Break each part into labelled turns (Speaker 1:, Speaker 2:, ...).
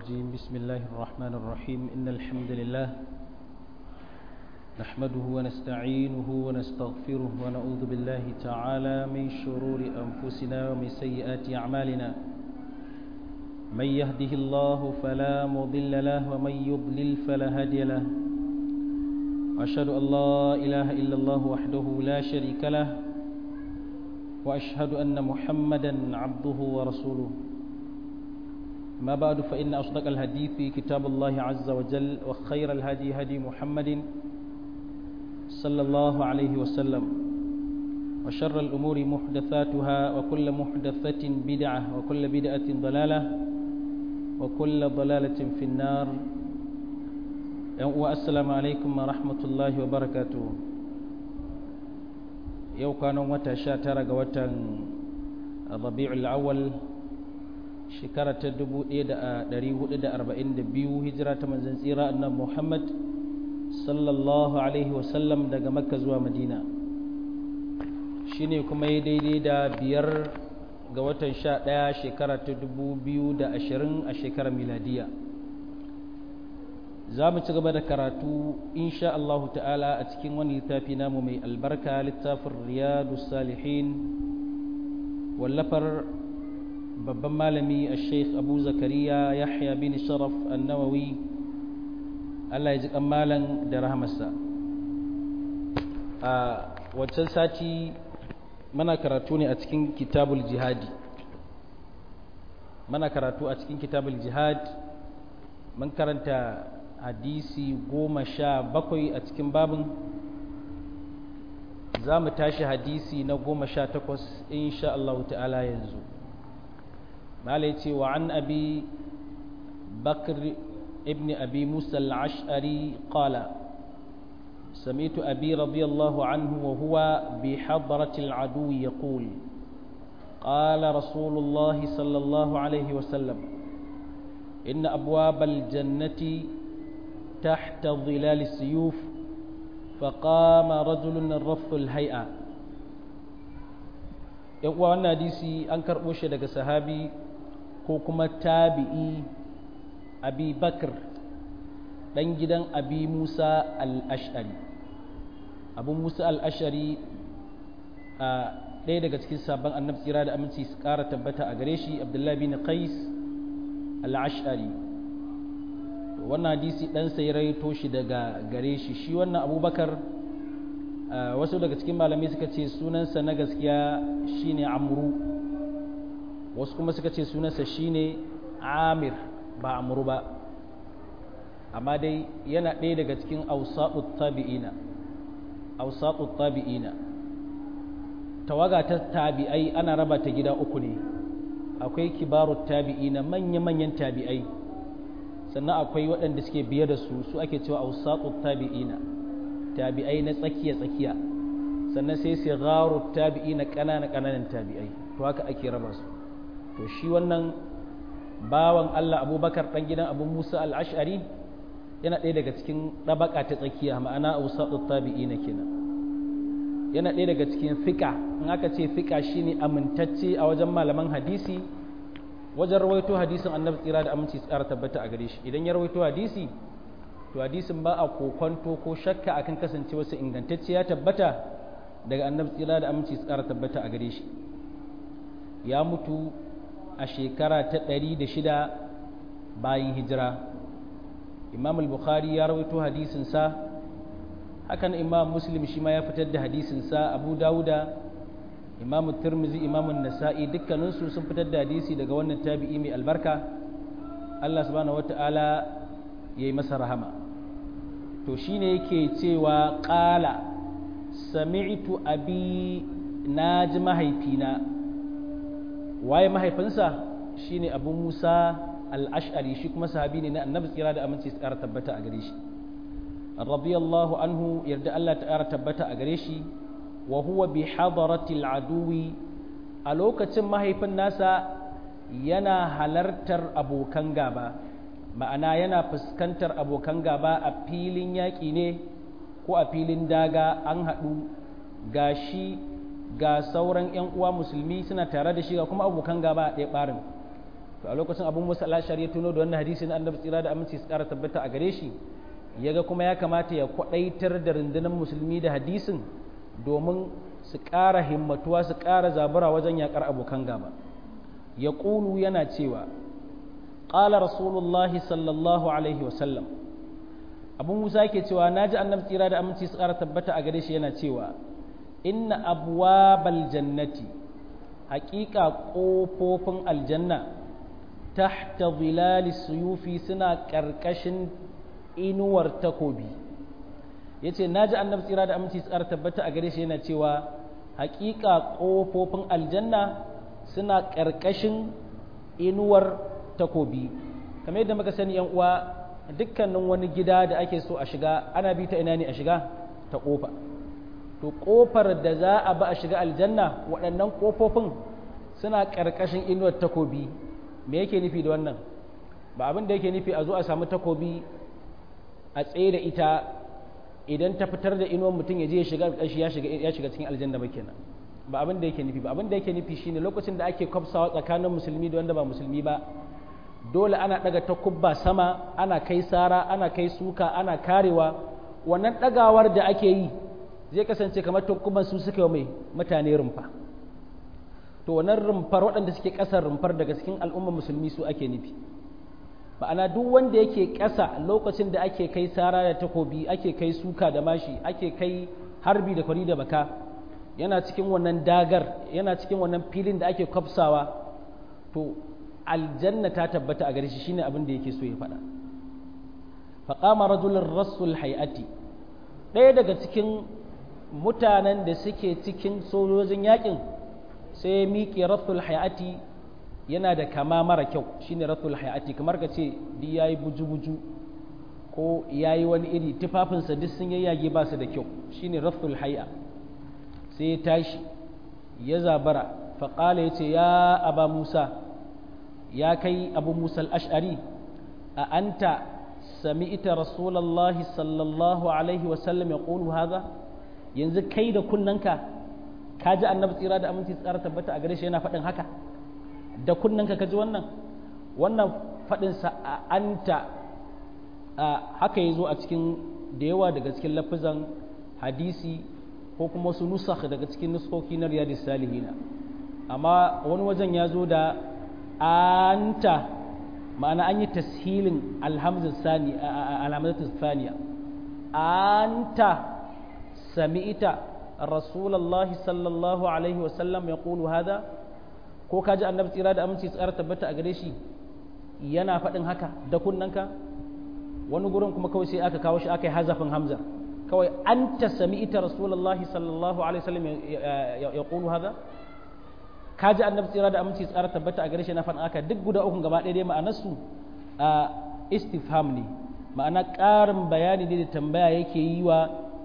Speaker 1: الرجيم بسم الله الرحمن الرحيم إن الحمد لله نحمده ونستعينه ونستغفره ونعوذ بالله تعالى من شرور أنفسنا ومن سيئات أعمالنا من يهده الله فلا مضل له ومن يضلل فلا هادي له وأشهد أن لا إله إلا الله وحده لا شريك له وأشهد أن محمدا عبده ورسوله ما بعد فإن أصدق الحديث كتاب الله عز وجل وخير الهدي هدي محمد صلى الله عليه وسلم وشر الأمور محدثاتها وكل محدثة بدعة وكل بدعة ضلالة وكل ضلالة في النار والسلام عليكم ورحمة الله وبركاته yau kwanan wata sha tara ga watan rabi'ul awwal shekara ta 1442 hijira ta manzon tsira annabi Muhammad sallallahu alaihi wasallam daga makka zuwa madina shine kuma ya daidai da biyar ga watan sha ɗaya shekara ta 2020 a shekarar miladiya za mu ci gaba da karatu insha Allah ta'ala a cikin wani littafi namu mai albarka littafin riyadu salihin wallafar babban malami a sheikh abu zakariya yahya bin sharaf annawawi Allah ya ji malam da rahamarsa a wancan sati mana karatu ne a cikin kitabul jihadi mana karatu a cikin kitabul jihad mun karanta hadisi goma sha bakwai a cikin babin za mu tashi hadisi na goma sha takwas insha Allah ta'ala yanzu malai ce wa an abi bakr ibn abi musa al-ash'ari qala سمعت أبي رضي الله عنه وهو بحضرة العدو يقول قال رسول الله صلى الله عليه وسلم إن أبواب الجنة تحت ظلال السيوف فقام رجل رف الهيئة يقوى أن حديثي أنكر وشي daga sahabi ko kuma tabi'i abi bakr dan gidan abi musa al-ash'ari abu musa al-ash'ari a ɗaya daga cikin sabon annabi tsira da aminci su ƙara tabbata a gare shi abdullahi bin qais al-ash'ari wannan hadisi ɗansa ya raito shi daga gare shi shi wannan abubakar wasu daga cikin malamai suka ce sunansa na gaskiya shine amru wasu kuma suka ce sunansa shine amir ba amru ba amma dai yana ɗaya daga cikin ausa'ut tabi'ina ausa'ut tabi'ina tawaga ta tabi'ai ana raba ta gida uku ne akwai kibarut tabi'ina manya-manyan tabi'ai sannan akwai waɗanda suke biye da su su ake cewa ausaqut tabi'ina tabi'ai na tsakiya tsakiya sannan sai sigharu tabi'ina ƙananan ƙananan tabi'ai to haka ake raba su to shi wannan bawan Allah Abubakar dan gidan Abu Musa al-Ash'ari yana ɗaya daga cikin ɗabaka ta tsakiya ma'ana ausaqut tabi'ina kenan yana ɗaya daga cikin fika in aka ce fika shine amintacce a wajen malaman hadisi wajen rawaito hadisin annabi tsira da aminci tsara tabbata a gare shi idan ya rawaito hadisi to hadisin ba a kokonto ko shakka akan kasance wasu ingantacce ya tabbata daga annabi tsira da aminci tsara tabbata a gare shi ya mutu a shekara ta ɗari da shida bayan hijira imam al-bukhari ya rawaito hadisin sa hakan imam muslim shi ma ya fitar da hadisin sa abu dauda imamu turmizi imamun nasa'i dukkaninsu sun fitar da hadisi daga wannan tabi'i mai albarka Allah subhanahu wata'ala ya yi masa rahama to shine yake cewa ƙala sami'tu abi na ji mahaifina waye mahaifinsa shine abu musa al-ash'ari shi kuma sahabi ne na annabi tsira da aminci su ƙara tabbata a gare shi radiyallahu anhu yarda Allah ta ƙara tabbata a gare shi wa huwa bi hadaratil aduwi a lokacin mahaifin nasa yana halartar abokan gaba ma'ana yana fuskantar abokan gaba a filin yaƙi ne ko a filin daga an haɗu ga shi ga sauran 'yan uwa musulmi suna tare da shi ga kuma abokan gaba a ɗaya ɓarin to a lokacin abun musa al-ashari ya tuno da wannan hadisi na annabi tsira da aminci su kara tabbata a gare shi yaga kuma ya kamata ya kwadaitar da rundunar musulmi da hadisin domin su ƙara himmatuwa su ƙara zabura wajen yakar abokan gaba ya ƙulu yana cewa ƙala rasulullahi sallallahu alaihi wasallam abu musa yake cewa na ji annabi tsira da aminci su ƙara tabbata a gare shi yana cewa inna abwabal jannati haƙiƙa ƙofofin aljanna tahta zilali suyufi suna ƙarƙashin inuwar takobi ya ce na ji annabi tsira da aminci su ƙara tabbata a gare shi yana cewa haƙiƙa ƙofofin aljanna suna ƙarƙashin inuwar takobi kamar yadda muka sani yan uwa dukkanin wani gida da ake so a shiga ana bi ta ina ne a shiga ta ƙofa to ƙofar da za a ba a shiga aljanna waɗannan ƙofofin suna ƙarƙashin inuwar takobi me yake nufi da wannan ba abin da yake nufi a zo a samu takobi a tsaye da ita idan ta fitar da inuwar mutum ya je ya shiga ya shiga cikin aljanna ba kenan ba abin da yake nufi ba abin da yake nufi shine lokacin da ake kwafsawa tsakanin musulmi da wanda ba musulmi ba dole ana daga takubba sama ana kai sara ana kai suka ana karewa wannan dagawar da ake yi zai kasance kamar takubban su suka yi mai mutane rumfa to wannan rumfar waɗanda suke ƙasar rumfar daga cikin al'ummar musulmi su ake nufi ma'ana duk wanda yake ƙasa lokacin da ake kai sara da takobi ake kai suka da mashi ake kai harbi da kwari da baka yana cikin wannan dagar yana cikin wannan filin da ake kwafsawa to aljanna ta tabbata a gare shi shine abin da yake so ya faɗa faqama rajulun rasul hayati ɗaya daga cikin mutanen da suke cikin sojojin yakin sai ya miƙe rasul hayati yana da kama mara kyau shine rasul hayati kamar ka ce duk yayi buju-buju ko yayi wani iri tufafinsa duk sun yayyage ba su da kyau shine rasul hay'a sai ya tashi ya zabara faƙala ya ce ya aba musa ya kai abu musa al'ash'ari a anta sami ita rasulallah sallallahu alaihi wasallam ya ƙonu haza yanzu kai da kunnanka ka ji annabi tsira da aminci tsara tabbata a gare shi yana faɗin haka da kunnanka ka ji wannan wannan faɗinsa a anta haka ya zo a cikin da yawa daga cikin lafizan hadisi ko kuma wasu nusakh daga cikin nuskoki na riyadis salihina amma wani wajen ya zo da anta ma'ana an yi tashilin alhamzar sani alhamzar saniya anta sami'ita rasulullahi sallallahu alaihi wasallam ya ƙulu hada ko kaji annabi tsira da aminci tsara tabbata a gare shi yana faɗin haka da kunnanka wani gurin kuma kawai sai aka kawo shi aka yi hazafin hamza kawai an ta sami ita rasulullahi sallallahu alaihi wasallam ya ƙulu haza ka ji annabi tsira da aminci tsara tabbata a gare shi na faɗin aka duk guda ukun gaba ɗaya dai ma'anarsu a istifham ne ma'ana ƙarin bayani ne da tambaya yake yi wa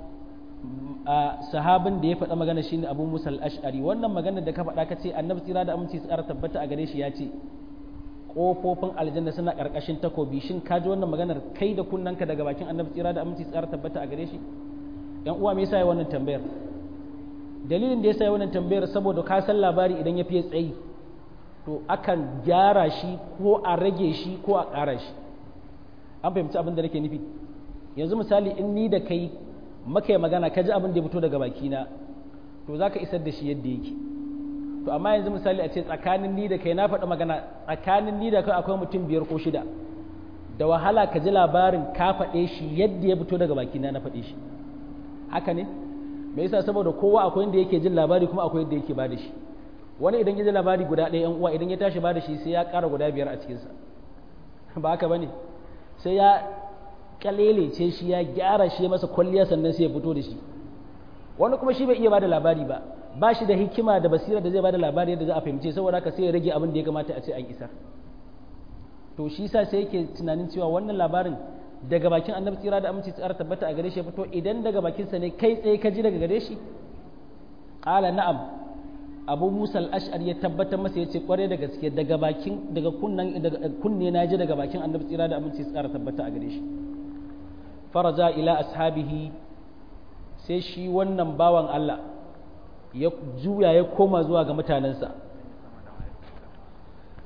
Speaker 1: sahabin da ya faɗa magana shine abu musa al-ash'ari wannan magana da ka faɗa ka ce annabi tsira da aminci tsara tabbata a gare shi ya ce ƙofofin aljanna suna ƙarƙashin takobi shin ka ji wannan maganar kai da kunnanka daga bakin annabi tsira da aminci tsara tabbata a gare shi yan uwa me yasa ya wannan tambayar dalilin da yasa ya wannan tambayar saboda ka san labari idan ya fiye tsayi to akan gyara shi ko a rage shi ko a ƙara shi an fahimci abin da nake nufi yanzu misali in ni da kai maka magana ka ji abin da ya fito daga bakina to za ka isar da shi yadda yake to amma yanzu misali a ce tsakanin ni da kai na faɗi magana tsakanin ni da kai akwai mutum biyar ko shida da wahala ka ji labarin ka faɗe shi yadda ya fito daga bakina na faɗe shi haka ne me yasa saboda kowa akwai inda yake jin labari kuma akwai yadda yake bada shi wani idan ya ji labari guda ɗaya yan uwa idan ya tashi bada shi sai ya ƙara guda biyar a cikinsa ba haka bane sai ya kalelece shi ya gyara shi masa kwalliya sannan sai ya fito da shi wani kuma shi bai iya bada labari ba ba shi da hikima da basira da zai bada labari yadda za a fahimce saboda haka sai ya rage abin da ya kamata a ce an isar to shi sa sai yake tunanin cewa wannan labarin daga bakin annabi tsira da aminci tsara tabbata a gare shi ya fito idan daga bakinsa ne kai tsaye ka ji daga gare shi qala na'am abu musa al-ash'ari ya tabbatar masa ya ce kware da gaske daga bakin daga kunnan daga kunne na ji daga bakin annabi tsira da aminci tsara tabbata a gare shi faraja ila ashabihi sai shi wannan bawan Allah ya juya ya koma zuwa ga mutanensa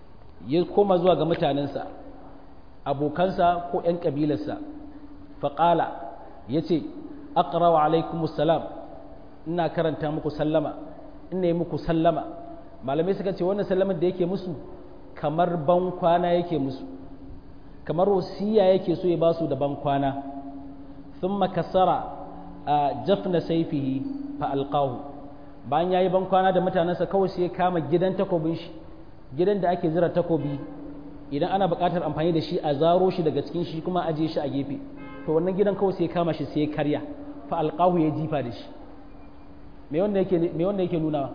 Speaker 1: ya koma zuwa ga mutanensa abokansa ko 'yan ƙabilarsa faƙala ya ce aqrawa alaikumussalam ina karanta muku sallama ina yi muku sallama malamai suka ce wannan sallamar da yake musu kamar ban kwana yake musu kamar wasiya yake so ya basu da ban kwana thumma kasara a jafna saifihi fa alqahu bayan yayi ban kwana da mutanensa kawai sai ya kama gidan takobin shi gidan da ake zira takobi idan ana buƙatar amfani da shi a zaro shi daga cikin shi kuma ajiye shi a gefe to wannan gidan kawai sai ya kama shi sai ya karya fa alqahu ya jifa da shi me wanda yake me wanda yake nuna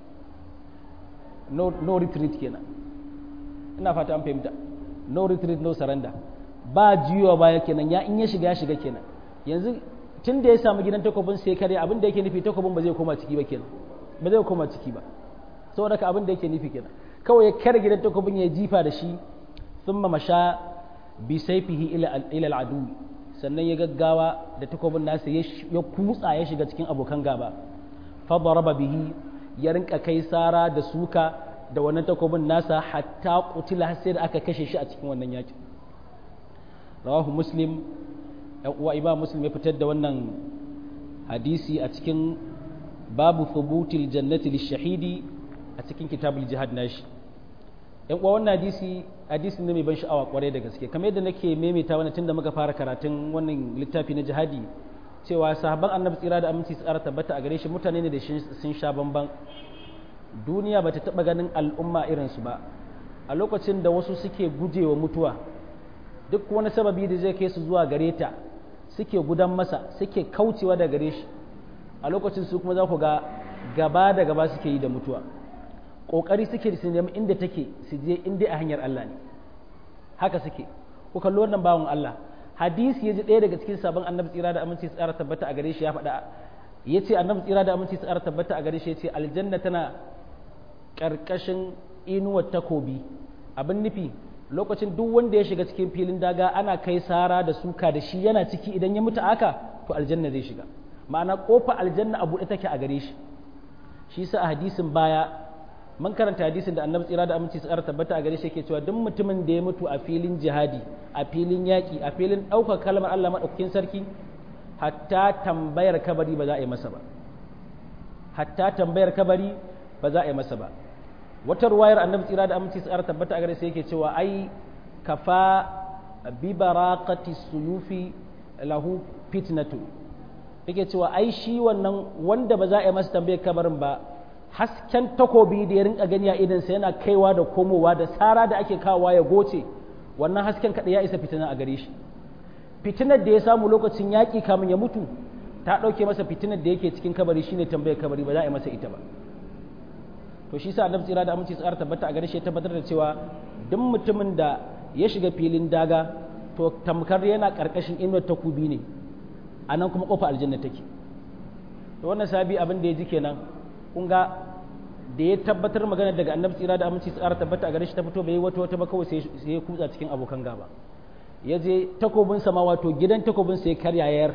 Speaker 1: no no retreat kenan ina fata an fahimta no retreat no surrender ba jiyowa baya kenan ya in ya shiga ya shiga kenan yanzu tun da ya samu gidan takobin sai kare abin da yake nufi takobin ba zai koma ciki ba kenan ba zai koma ciki ba saboda ka abin da yake nufi kenan kawai ya kare gidan takobin ya jifa da shi thumma masha bi sayfihi ila ila al-adu sannan ya gaggawa da takobin nasa ya kutsa ya shiga cikin abokan gaba fa daraba bihi ya rinka kai sara da suka da wannan takobin nasa hatta kutila sai da aka kashe shi a cikin wannan yakin rawahu muslim yan uwa imam muslim ya fitar da wannan hadisi a cikin babu thubutil jannati lishahidi a cikin kitabul jihad nashi yan uwa wannan hadisi hadisi ne mai ban sha'awa kwarai da gaske kamar yadda nake maimaita wannan tunda muka fara karatun wannan littafi na jihadi cewa sahabban annabi tsira da aminci tsara tabbata a gare shi mutane ne da sun sha bamban duniya bata taba ganin al'umma irinsu ba a lokacin da wasu suke gujewa mutuwa duk wani sababi da zai kai su zuwa gare ta suke gudan masa suke kaucewa da gare shi a lokacin su kuma za ku ga gaba da gaba suke yi da mutuwa ƙoƙari suke su nemi inda take su je inda a hanyar Allah ne haka suke ku kalli wannan bawan Allah hadisi ya ji ɗaya daga cikin sabon annabi tsira da aminci tsara tabbata a gare shi ya faɗa ya ce annabi tsira da aminci tsara tabbata a gare shi ya ce aljanna tana ƙarƙashin inuwar takobi abin nufi lokacin duk wanda ya shiga cikin filin daga ana kai sara da suka da shi yana ciki idan ya mutu aka to aljanna zai shiga ma'ana kofa aljanna a buɗe take a gare shi shi sa a hadisin baya mun karanta hadisin da annabi tsira da aminci tsara tabbata a gare shi yake cewa duk mutumin da ya mutu a filin jihadi a filin yaƙi a filin ɗaukar kalmar Allah maɗaukakin sarki hatta tambayar kabari ba za a yi masa ba hatta tambayar kabari ba za a yi masa ba wata ruwayar annabi tsira da aminci tsara tabbata a gare sai yake cewa ai kafa bi baraqati suyufi lahu fitnatu yake cewa ai shi wannan wanda ba za a yi masa tambayar kabarin ba hasken takobi da ya rinka gani a idan sa yana kaiwa da komowa da sara da ake kawowa ya goce wannan hasken kada ya isa fitina a gare shi fitinar da ya samu lokacin yaƙi kamun ya mutu ta ɗauke masa fitinar da yake cikin kabari shine tambayar kabari ba za a yi masa ita ba to shi sa annabi tsira da aminci tsara tabbata a gare shi ya tabbatar da cewa duk mutumin da ya shiga filin daga to tamkar yana karkashin inuwar takubi ne a nan kuma kofa aljanna take to wannan sabi abin da ya ji kenan kun ga da ya tabbatar magana daga annabi tsira da aminci tsara tabbata a gare shi ta fito bai wata wata ba kawai sai ya kutsa cikin abokan gaba ya je takobin sama wato gidan takobin sai karya yayar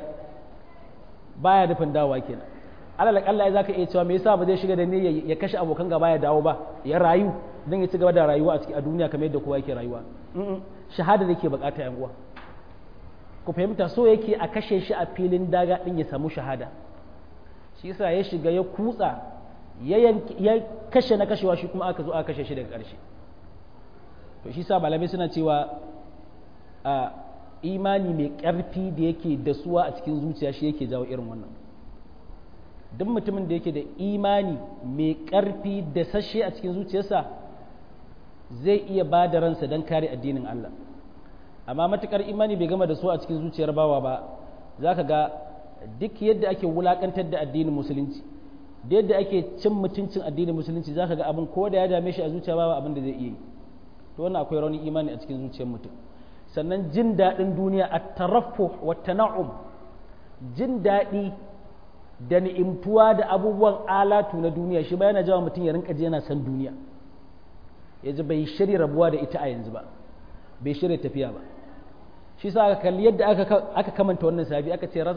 Speaker 1: baya nufin dawowa kenan alal akalla ya zaka iya cewa me yasa ba zai shiga da ne ya kashe abokan gaba ya dawo ba ya rayu dan ya ci gaba da rayuwa a cikin a duniya kamar yadda kowa yake rayuwa shahada da ke bukata yan uwa ku fahimta so yake a kashe shi a filin daga din ya samu shahada shi yasa ya shiga ya kutsa ya kashe na kashewa shi kuma aka zo aka kashe shi daga ƙarshe to shi sa malamai suna cewa a imani mai ƙarfi da yake dasuwa a cikin zuciya shi yake jawo irin wannan duk mutumin da yake da imani mai ƙarfi da sashe a cikin zuciyarsa zai iya ba da ransa don kare addinin Allah amma matukar imani bai gama da su a cikin zuciyar bawa ba za ka ga duk yadda ake wulakantar da addinin musulunci da yadda ake cin mutuncin addinin musulunci za ka ga abin ko da ya dame shi a zuciya ba abin da zai iya yi to wannan akwai raunin imani a cikin zuciyar mutum sannan jin daɗin duniya a taraffu wa tana'um jin daɗi da ni'imtuwa da abubuwan alatu na duniya shi ba yana jawa mutum ya rinka ji yana san duniya ya ji bai shirya rabuwa da ita a yanzu ba bai shirya tafiya ba shi sa aka kalli yadda aka kamanta wannan sabi aka ce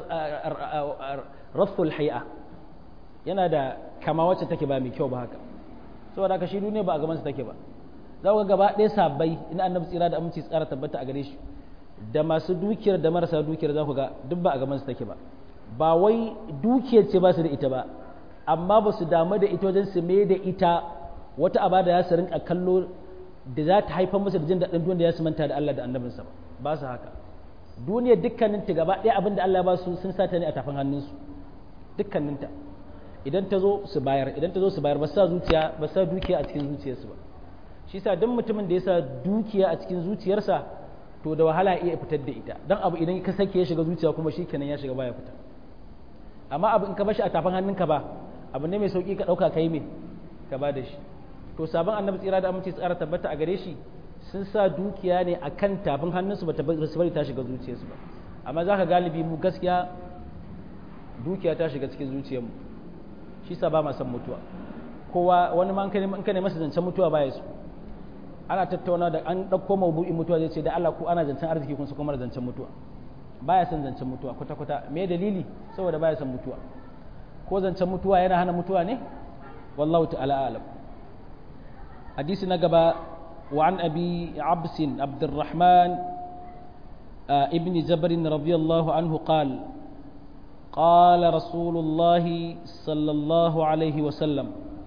Speaker 1: rasul hay'a yana da kama wacce take ba mai kyau ba haka saboda haka shi duniya ba a gabansa take ba za ku ga gaba ɗaya sabbai ina annabi tsira da aminci tsara tabbata a gare shi da masu dukiyar da marasa dukiyar za ku ga duk ba a gaban su take ba ba wai dukiyar ce ba su da ita ba amma ba su damu da ita wajen su mai da ita wata aba da ya su rinka kallo da za ta haifar musu da jin daɗin duniya ya su manta da Allah da annabinsa ba ba su haka duniyar dukkaninta gaba ɗaya abin da Allah ya ba su sun sata ne a tafin hannunsu dukkaninta idan ta zo su bayar idan ta zo su bayar ba sa zuciya ba sa dukiya a cikin zuciyarsu ba shi sa duk mutumin da ya sa dukiya a cikin zuciyarsa to da wahala iya fitar da ita dan abu idan ka sake ya shiga zuciya kuma shi kenan ya shiga baya fita amma abu in ka bashi a tafin hannunka ba abu ne mai sauki ka ɗauka kai me ka ba da shi to sabon annabi tsira da aminci tsara tabbata a gare shi sun sa dukiya ne a kan tafin hannunsu ba su bari ta shiga zuciyarsu ba amma za ka galibi mu gaskiya dukiya ta shiga cikin zuciyarmu shi sa ba ma san mutuwa kowa wani ma in ka ne masa zancen mutuwa baya su ana tattauna da an ɗauko mabu'in mutuwa zai ce da Allah ko ana zancen arziki kun su kuma zancen mutuwa baya son zancen mutuwa kwata kwata me dalili saboda baya son mutuwa ko zancen mutuwa yana hana mutuwa ne wallahu ta'ala alam hadisi na gaba وعن أبي عبس عبد الرحمن ابن جبر رضي الله عنه قال قال رسول الله صلى الله عليه وسلم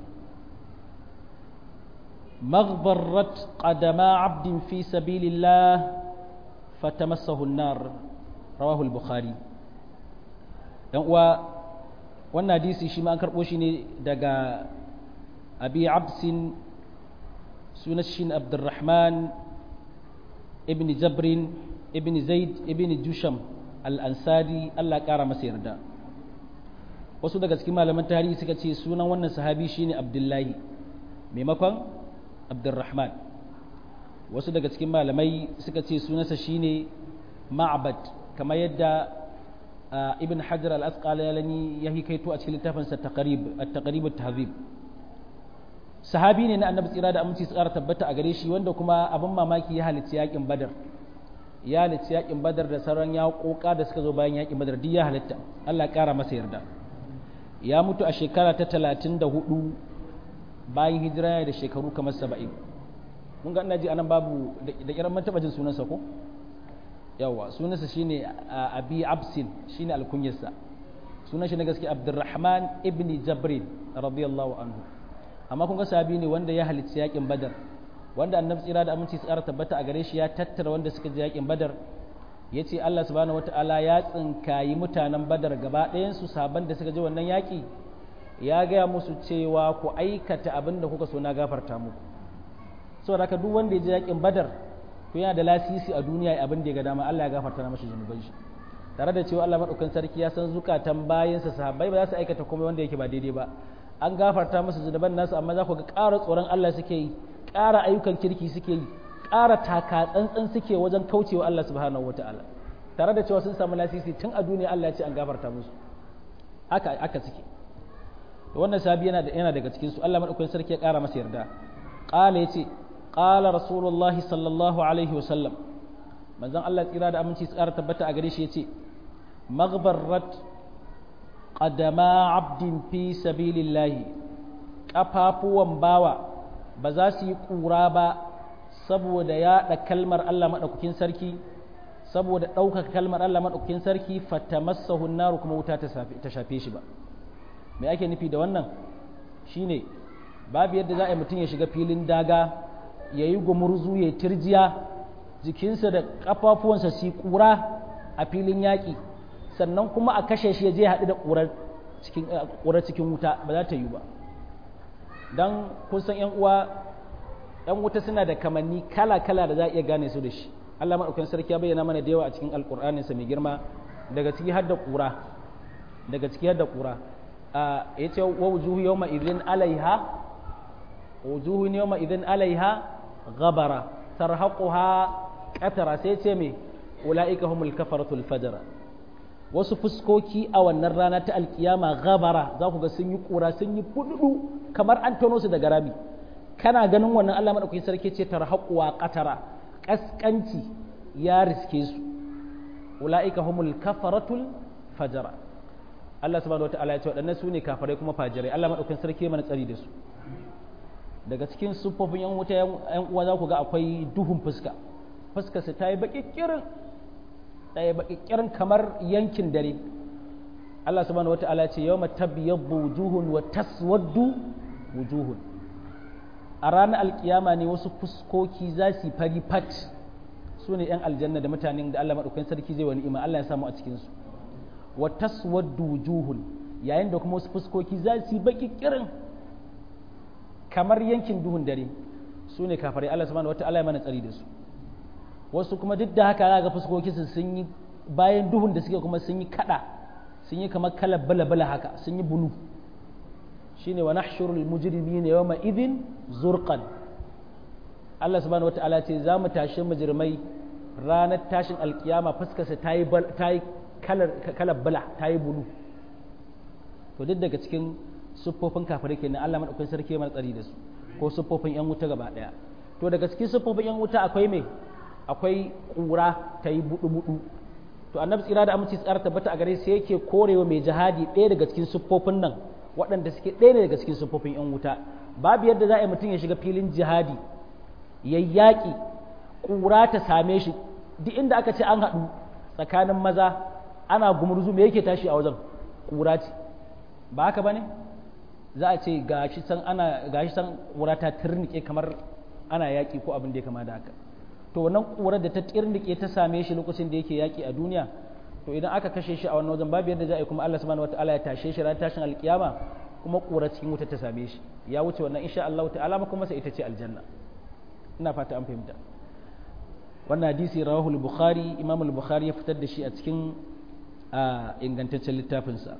Speaker 1: مغبرت قدما عبد في سبيل الله فتمسه النار رواه البخاري wannan hadisi shi ma an karɓo shi ne daga abi absin sunan shi abdurrahman ibn jabrin ibn zaid ibn jusham al-ansari Allah ƙara masa yarda wasu daga cikin malaman tarihi suka ce sunan wannan sahabi shine abdullahi maimakon abdurrahman wasu daga cikin malamai suka ce sunansa shine ma'bad kamar yadda ibn hajar al-asqalani ya hikaito a cikin littafinsa taqrib at-taqrib at-tahzib sahabi ne na annabi tsira da aminci tsara tabbata a gare shi wanda kuma abin mamaki ya halicci yakin badar ya halicci yakin badar da sauran yaƙoƙa da suka zo bayan yakin badar duk ya halitta Allah ƙara masa yarda ya mutu a shekara ta talatin da hudu bayan hijira da shekaru kamar saba'in mun ga ina ji anan babu da kiran man taɓa jin sunansa ko yawa sunansa shine abi absin shine alkunyarsa sunan shi na gaske abdurrahman ibn jabrin radiyallahu anhu amma kun ga sahabi ne wanda ya halicci yakin badar wanda annabi tsira da aminci tsara tabbata a gare shi ya tattara wanda suka je yakin badar ya ce Allah subhanahu wataala ya tsinkayi mutanen badar gaba ɗayansu saban da suka je wannan yaƙi ya gaya musu cewa ku aikata abin da kuka so na gafarta muku saboda haka duk wanda ya je yakin badar to yana da lasisi a duniya abin da ya ga dama Allah ya gafarta na mashi zunuban shi tare da cewa Allah madaukan sarki ya san zukatan bayansa sahabbai ba za su aikata komai wanda yake ba daidai ba an gafarta musu zunuban nasu amma za ku ga ƙara tsoron Allah suke yi ƙara ayyukan kirki suke yi ƙara taka tsantsan suke wajen kaucewa Allah subhanahu wataala tare da cewa sun samu lasisi tun a duniya Allah ya ce an gafarta musu haka aka suke wannan sahabi yana yana daga cikin su Allah madaukakin sarki ya ƙara masa yarda qala yace qala rasulullahi sallallahu alaihi wasallam manzon Allah tsira da aminci su ƙara tabbata a gare shi yace maghbarrat qadama abdin fi sabilillahi kafafuwan bawa ba za su yi ƙura ba saboda yaɗa kalmar Allah maɗaukakin sarki saboda ɗaukaka kalmar Allah maɗaukakin sarki fatamassahu naru kuma wuta ta shafe shi ba me ake nufi da wannan shine babu yadda za a yi mutum ya shiga filin daga ya yi gumurzu ya tirjiya jikinsa da ƙafafuwansa su ƙura a filin yaƙi sannan kuma a kashe shi ya je haɗu da ƙurar cikin wuta ba za ta yi ba don kun san ‘yan uwa ‘yan wuta suna da kamanni kala-kala da za a iya gane su da shi Allah maɗaukan sarki ya bayyana mana da yawa a cikin alƙur'aninsa mai girma daga ciki har da ƙura daga ciki har da ƙura ya ce wa wujuhu yau ma idin alaiha wujuhu yau ma idin alaiha gabara tarhaquha qatara sai ce me ulaika humul kafaratul fajara wasu fuskoki a wannan rana ta alkiyama gabara za ku ga sun yi kura sun yi fududu kamar an tono su daga rami kana ganin wannan Allah madaukakin sarki ce tarhaquwa qatara kaskanci ya riske su ulaika humul kafaratul fajara Allah subhanahu wataala ya ce waɗannan su ne kafirai kuma fajirai Allah madaukakin sarki mana tsari da su daga cikin siffofin yan wuta yan uwa za ku ga akwai duhun fuska fuskarsa ta yi baƙiƙirin ta yi baƙiƙirin kamar yankin dare Allah subhanahu wata'ala ce yawma tabyaddu wujuhun wa taswaddu wujuhun a ranar alkiyama ne wasu fuskoki za su fari fat su ne 'yan aljanna da mutanen da Allah maɗaukakin sarki zai wani ima Allah ya samu a cikinsu wa taswaddu wujuhun yayin da kuma wasu fuskoki za su yi baki kirin kamar yankin duhun dare su ne kafarai Allah subhanahu wata'ala ya mana tsari da su wasu kuma duk da haka ga fuskoki su sun yi bayan duhun da suke kuma sun yi kada sun yi kamar kalar bala-bala haka sun yi bulu shine wa nahshurul mujrimina yawma idhin zurqan Allah subhanahu wataala ce za mu tashi mujrimai ranar tashin alkiyama fuskarsa ta yi ta yi kalar kalar bala ta yi bulu to duk daga cikin siffofin kafirai kenan Allah madaukakin sarki mai tsari da su ko siffofin yan wuta gaba daya to daga cikin siffofin yan wuta akwai me akwai kura ta yi budu budu to annabi tsira da aminci tsara tabbata a gare sai yake korewa mai jihadi ɗaya daga cikin siffofin nan waɗanda suke ɗaya ne daga cikin siffofin 'yan wuta babu yadda za a yi mutum ya shiga filin jihadi ya yaƙi ƙura ta same shi duk inda aka ce an haɗu tsakanin maza ana gumurzu me yake tashi a wajen ƙura ce ba haka ba ne za a ce gashi san ana gashi san ƙura ta turnike kamar ana yaƙi ko abin da ya kama da haka to wannan ƙurar da ta turnike ta same shi lokacin da yake yaƙi a duniya to idan aka kashe shi a wannan wajen babu yadda za a yi kuma Allah subhanahu wataala ya tashe shi ran tashin alkiyama kuma ƙura cikin wuta ta same shi ya wuce wannan insha Allah ta'ala kuma sai ita ce aljanna ina fata an fahimta wannan hadisi rawahu al-bukhari imam al-bukhari ya fitar da shi a cikin ingantaccen littafin sa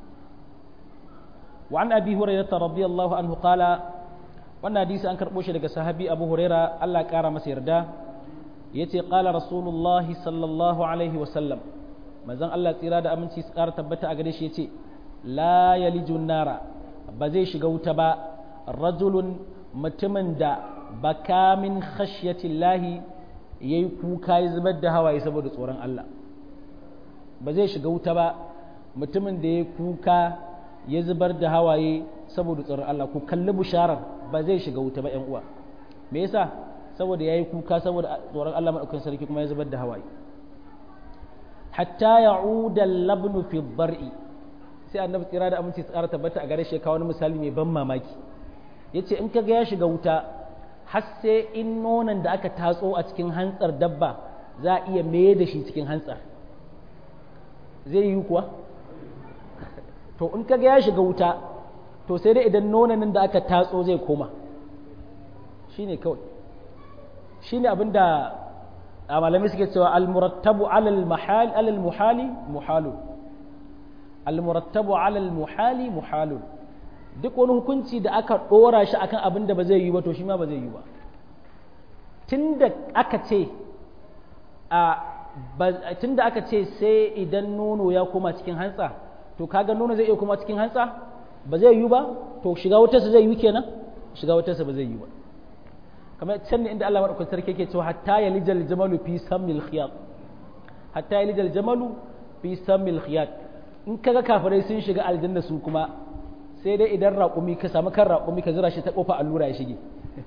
Speaker 1: wa an abi hurairah radiyallahu anhu qala wannan hadisi an karbo shi daga sahabi abu hurairah Allah ya kara masa yarda yace qala rasulullahi sallallahu alaihi wa sallam manzon Allah tsira da aminci su ƙara tabbata a gare shi yace la yalijun nara ba zai shiga wuta ba rajulun mutumin da baka min khashyatillahi yayi kuka ya zubar da hawaye saboda tsoron Allah ba zai shiga wuta ba mutumin da ya kuka ya zubar da hawaye saboda tsoron Allah ku kalli bisharar ba zai shiga wuta ba ƴan uwa me yasa saboda yayi kuka saboda tsoron Allah madaukakin sarki kuma ya zubar da hawaye hatta ya'uda labnu fi dhar'i sai annabi tsira da aminci tsara tabbata a gare shi kawo wani misali mai ban mamaki yace in kaga ya shiga wuta har sai in nonon da aka tatso a cikin hantsar dabba za a iya maye da shi cikin hantsar zai yi kuwa to in kaga ya shiga wuta to sai dai idan nonon da aka tatso zai koma shine kawai shine abinda a malamai suke cewa almurattabu alal mahal alal muhali muhalu almurattabu alal muhali muhalu duk wani hukunci da aka dora shi akan abin da ba zai yi ba to shi ma ba zai yi ba tunda aka ce a tunda aka ce sai idan nono ya koma cikin hantsa to kaga nono zai iya koma cikin hantsa ba zai yi ba to shiga wutarsa zai yi kenan shiga wutarsa ba zai yi ba kamar can ne inda Allah madaukakin sarki yake cewa hatta yalijal jamalu fi sammil khiyat hatta yalijal jamalu fi sammil khiyat in kaga kafirai sun shiga aljanna su kuma sai dai idan raƙumi ka samu kan raƙumi ka zira shi ta kofa allura ya shige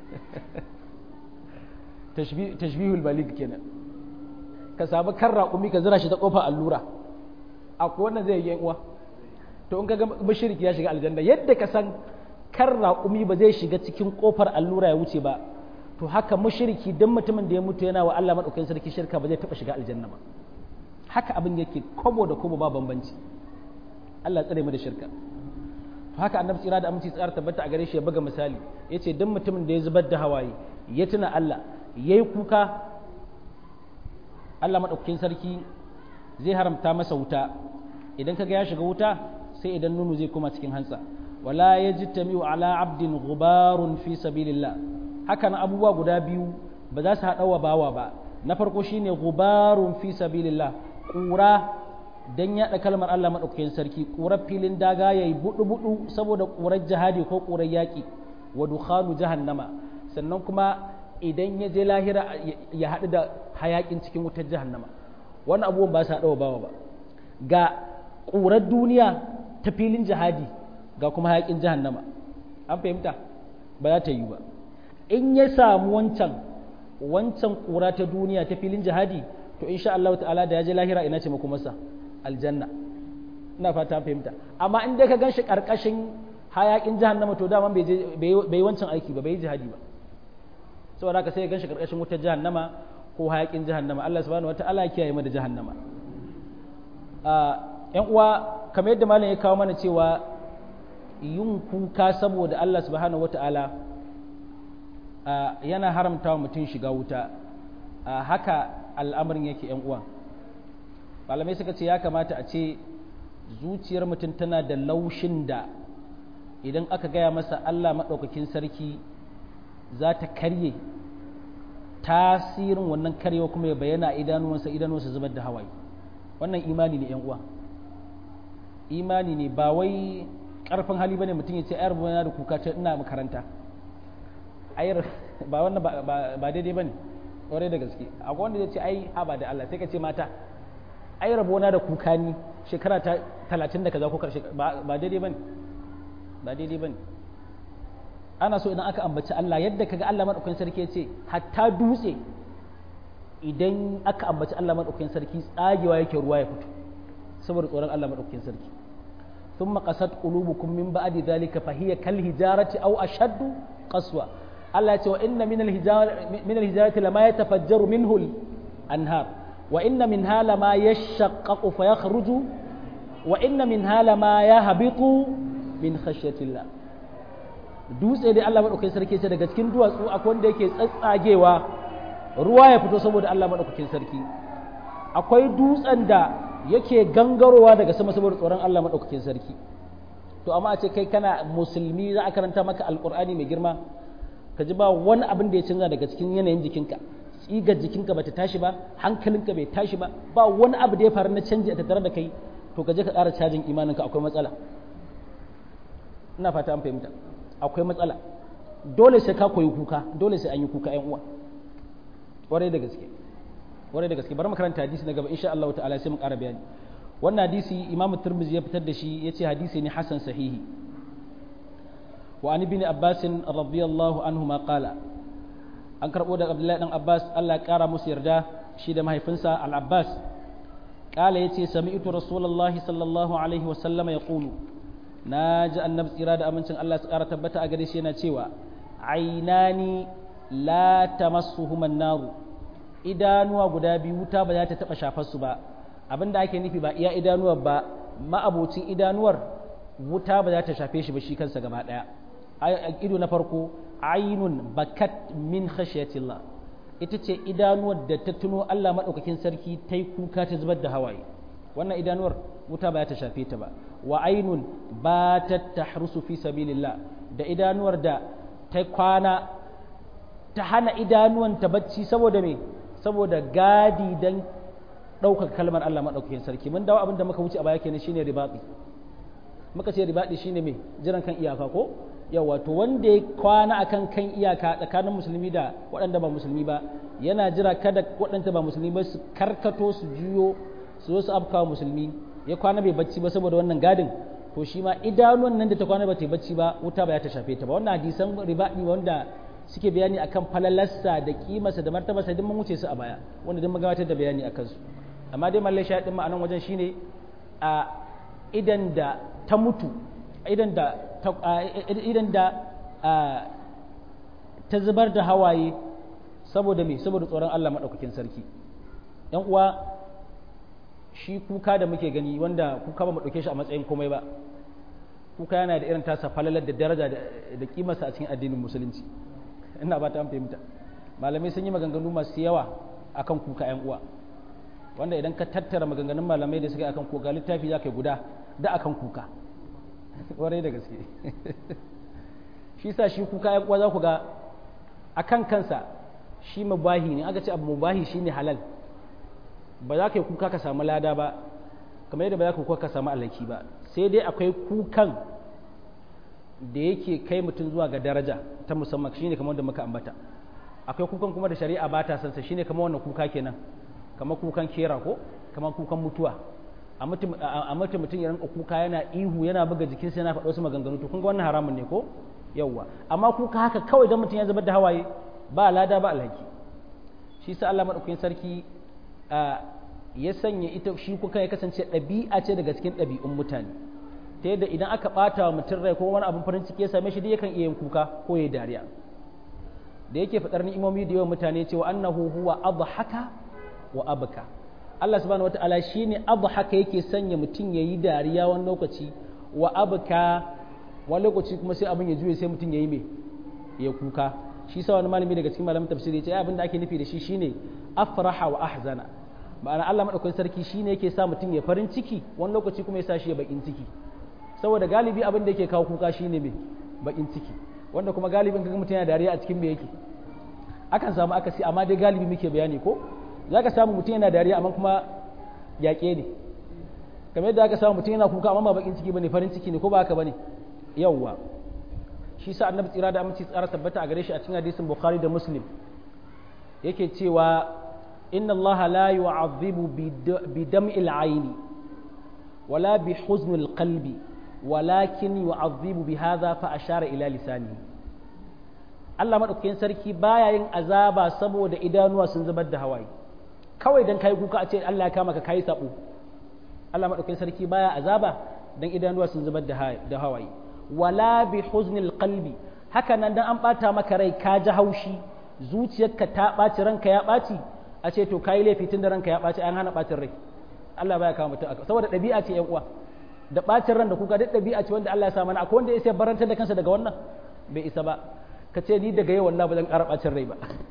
Speaker 1: tashbihul balig kenan ka samu kan raƙumi ka zira shi ta kofa allura akwai wannan zai yi uwa to in kaga mushriki ya shiga aljanna yadda ka san kan raƙumi ba zai shiga cikin kofar allura ya wuce ba to haka mushriki dan mutumin da ya mutu yana wa Allah madaukakin sarki shirka ba zai taba shiga aljanna ba haka abin yake kobo da kobo ba bambanci Allah tsare mu da shirka to haka annabi tsira da aminci tsara tabbata a gare shi ya buga misali yace dan mutumin da ya zubar da hawaye ya tuna Allah yayi kuka Allah madaukakin sarki zai haramta masa wuta idan kaga ya shiga wuta sai idan nunu zai koma cikin hantsa wala yajtami'u ala abdin ghubarun fi sabilillah haka na abubuwa guda biyu ba za su haɗa wa bawa ba na farko shine gubarun fi sabilillah ƙura don yaɗa kalmar Allah maɗaukakin sarki ƙurar filin daga yayi buɗu buɗu saboda ƙurar jihadi ko ƙurar yaƙi wa dukhanu jahannama sannan kuma idan ya je lahira ya haɗu da hayaƙin cikin wutar jahannama wani abubuwan ba su haɗa wa bawa ba ga ƙurar duniya ta filin jihadi ga kuma hayaƙin jahannama an fahimta ba za ta yi ba in ya samu wancan wancan kura ta duniya ta filin jihadi to insha Allah ta'ala da ya je lahira ina ce muku masa aljanna ina fata fahimta amma in dai ka ganshi karkashin hayakin jahannama to dama bai bai wancan aiki ba bai yi jihadi ba saboda haka sai ya ganshi karkashin wutar jahannama ko hayakin jahannama Allah subhanahu wataala ya kiyaye mu da jahannama yan uwa kamar yadda malam ya kawo mana cewa yin kuka saboda Allah subhanahu wataala yana haramta wa mutum shiga wuta haka al'amarin yake yan uwa malamai suka ce ya kamata a ce zuciyar mutum tana da laushin da idan aka gaya masa Allah maɗaukakin sarki za ta karye tasirin wannan karyewa kuma ya bayyana idanuwansa idanuwansa zubar da hawaye wannan imani ne uwa imani ne ba wai ƙarfin hali bane mutum ya ce ayar bana da kuka ta ina makaranta ayar ba wannan ba daidai bane ƙwarai da gaske akwai wanda ya ce ai haba da Allah sai ka ce mata ai rabona da kuka ni shekara ta talatin da kaza ko karshe ba daidai bane ba daidai bane ana so idan aka ambaci Allah yadda kaga Allah madaukakin sarki ya ce hatta dutse idan aka ambaci Allah madaukakin sarki tsagewa yake ruwa ya fito saboda tsoron Allah madaukakin sarki thumma qasat qulubukum min ba'di dhalika fa hiya kal hijarati aw ashaddu qaswa Allah ya ce wa inna min al hijarati min al hijarati lama yatafajjaru minhu al anhar wa inna minha lama yashaqqaqu fa yakhruju wa inna minha lama yahbitu min khashyatillah dutse dai Allah maɗaukakin sarki ce daga cikin duwatsu akwai wanda yake tsatsagewa ruwa ya fito saboda Allah maɗaukakin sarki akwai dutsen da yake gangarowa daga sama saboda tsoron Allah maɗaukakin sarki to amma a ce kai kana musulmi za a karanta maka alƙur'ani mai girma ka ji ba wani abin da ya canza daga cikin yanayin jikinka tsigar jikinka bata tashi ba hankalinka bai tashi ba ba wani abu da ya faru na canji a tattare da kai to ka je ka ƙara cajin imaninka akwai matsala ina fata an fahimta akwai matsala dole sai ka koyi kuka dole sai an yi kuka 'yan uwa ƙwarai da gaske ƙwarai da gaske bari makaranta hadisi na gaba insha Allah ta'ala sai mu ƙara bayani wannan hadisi Imam Tirmidhi ya fitar da shi yace hadisi ne hasan sahihi wa an ibn Abbas radiyallahu anhu ma qala an karbo da Abdullahi dan Abbas Allah ya ƙara musu yarda shi da mahaifinsa Al-Abbas qala yace sami'tu rasulullahi sallallahu alaihi wa sallama yaqulu na ji annabi tsira da amincin Allah su ƙara tabbata a gare shi yana cewa ainani la tamassuhuman naru idanuwa guda biyu wuta ba za ta taɓa shafar su ba abinda ake nufi ba iya idanuwar ba ma'abocin idanuwar wuta ba za ta shafe shi ba shi kansa gaba ɗaya ido na farko ainun bakat min khashiyatillah ita ce idanuwar da ta tuno Allah maɗaukakin sarki ta yi kuka ta zubar da hawaye wannan idanuwar wuta ba ta shafe ta ba wa ainun ba ta tahrusu fi sabilillah da idanuwar da ta kwana ta hana idanuwan ta bacci saboda me saboda gadi dan ɗaukar kalmar Allah maɗaukakin sarki mun dawo abin da muka wuce a baya kenan shine ribaɗi muka ce ribaɗi shine me jiran kan iyaka ko yawa to wanda ya kwana akan kan iyaka tsakanin musulmi da waɗanda ba musulmi ba yana jira kada waɗanda ba musulmi ba su karkato su juyo su zo su afkawa musulmi ya kwana bai bacci ba saboda wannan gadin to shi ma idanuwan nan da ta kwana ba ta yi bacci ba wuta ba ya ta shafe ta ba wannan hadisan ribaɗi wanda suke bayani akan falalarsa da kimarsa da martabarsa duk mun wuce su a baya wanda duk mun gabatar da bayani akan su amma dai mallai shaɗin ma anan wajen shine a idan da ta mutu idan da idan da ta zubar da hawaye saboda me saboda tsoron Allah maɗaukakin sarki ‘yan uwa shi kuka da muke gani wanda kuka ba mu ɗauke shi a matsayin komai ba kuka yana da irin tasa falalar da daraja da kimarsa a cikin addinin musulunci ina ba ta an fahimta malamai sun yi maganganu masu yawa akan kuka ‘yan uwa wanda idan ka tattara maganganun malamai da suka yi akan kuka littafi za ka yi guda da akan kuka warai da gaske shi sa shi kuka ‘yan uwa za ku ga akan kansa shi mubahi ne aka ce abu mubahi shi ne halal ba za ka yi kuka ka samu lada ba kamar yadda ba za ka kuka ka samu alhaki ba sai dai akwai kukan da yake kai mutum zuwa ga daraja ta musamman shi ne kamar da muka ambata akwai kukan kuma da shari'a ba ta sansa shi ne kamar wannan kuka kenan kamar kukan kera ko kamar kukan mutuwa a mutum mutum ya rinka kuka yana ihu yana buga jikinsa yana faɗo su maganganu to kun ga wannan haramun ne ko yawwa amma kuka haka kawai don mutum ya zubar da hawaye ba lada ba alhaki shi sa Allah madaukakin sarki ya sanya ita shi kuka ya kasance ɗabi'a ce daga cikin ɗabi'un mutane ta yadda idan aka ɓata wa mutum rai ko wani abin farin ciki ya same shi dai yakan iya yin kuka ko ya dariya da yake faɗar ni'imomi da yawan mutane cewa annahu huwa adhaka wa abka Allah subhanahu wata'ala shine adhaka yake sanya mutum yayi dariya wani lokaci wa abka wani lokaci kuma sai abin ya juye sai mutum yayi me ya kuka shi sa wani malami daga cikin malamin tafsiri ya ce abin da ake nufi da shi shine afraha wa ahzana ma'ana Allah madaukakin sarki shine yake sa mutum ya farin ciki wani lokaci kuma ya sa shi ya bakin ciki saboda galibi abin da yake kawo kuka shine me bakin ciki wanda kuma galibin kaga mutum yana dariya a cikin me yake akan samu akasi amma dai galibi muke bayani ko zaka samu mutum yana dariya amma kuma yaƙe ne kamar yadda aka samu mutum yana kuka amma ba bakin ciki bane farin ciki ne ko ba haka bane yawwa shi sa annabi tsira da aminci tsara tabbata a gare shi a cikin hadisin bukhari da muslim yake cewa inna allaha la yu'adhibu bi dam'il ayni wala bi huznil qalbi walakin yu'adhibu bi hadha fa ashara ila lisanihi Allah madaukakin sarki baya yin azaba saboda idanuwa sun zubar da hawaye kawai dan kai kuka a ce Allah ya kama ka kai sabo Allah madaukakin sarki baya azaba dan idanuwa sun zubar da hawaye wala bi huznil qalbi haka nan dan an bata maka rai ka ji haushi zuciyarka ta ɓaci ranka ya ɓaci a ce to kayi laifi tun da ranka ya ɓaci an hana ɓacin rai Allah baya kawo mutum saboda ɗabi'a ce yan uwa da ɓacin ran da kuka duk ɗabi'a ce wanda Allah ya sa mana akwai wanda ya sai barantar da kansa daga wannan bai isa ba ka ce ni daga yau wallahi ba zan ƙara ɓacin rai ba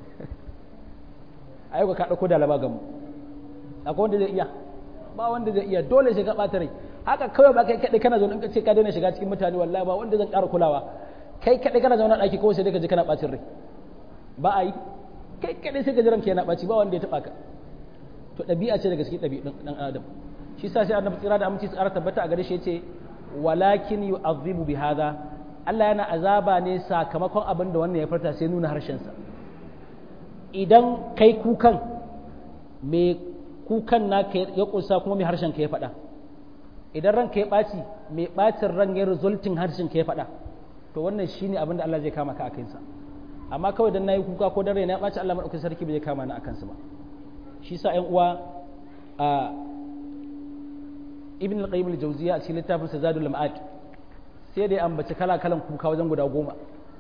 Speaker 1: ayyuka ka ɗauko da laba gamu akwai wanda zai iya ba wanda zai iya dole sai ka ɓata rai haka kawai ba kai kaɗai kana zaune in ka ce ka daina shiga cikin mutane wallahi ba wanda zan ƙara kulawa kai kaɗai kana zaune a ɗaki kawai sai dai ka je kana ɓacin rai ba a yi kai kaɗai sai ka ji ranka yana ɓaci ba wanda ya taɓa ka to ɗabi'a ce daga cikin ɗabi'un ɗan adam shi sa sai annabi tsira da aminci tsara tabbata a gare shi yace walakin yu'adhibu bi hadha Allah yana azaba ne sakamakon abin da wannan ya farta sai nuna harshen sa idan kai kukan me kukan naka ya kunsa kuma mai harshen ka ya faɗa idan ranka ya ɓaci mai ɓacin ran ya resulting harshen ka ya faɗa to wannan shine abin da Allah zai kama ka a kansa amma kawai dan nayi kuka ko dan raina ya ɓaci Allah madaukakin sarki bai kama ni a kansa ba shi sa ƴan uwa a ibn al-qayyim al-jawziya a cikin littafin sa zadul ma'ad sai da ya ambaci kala kalan kuka wajen guda goma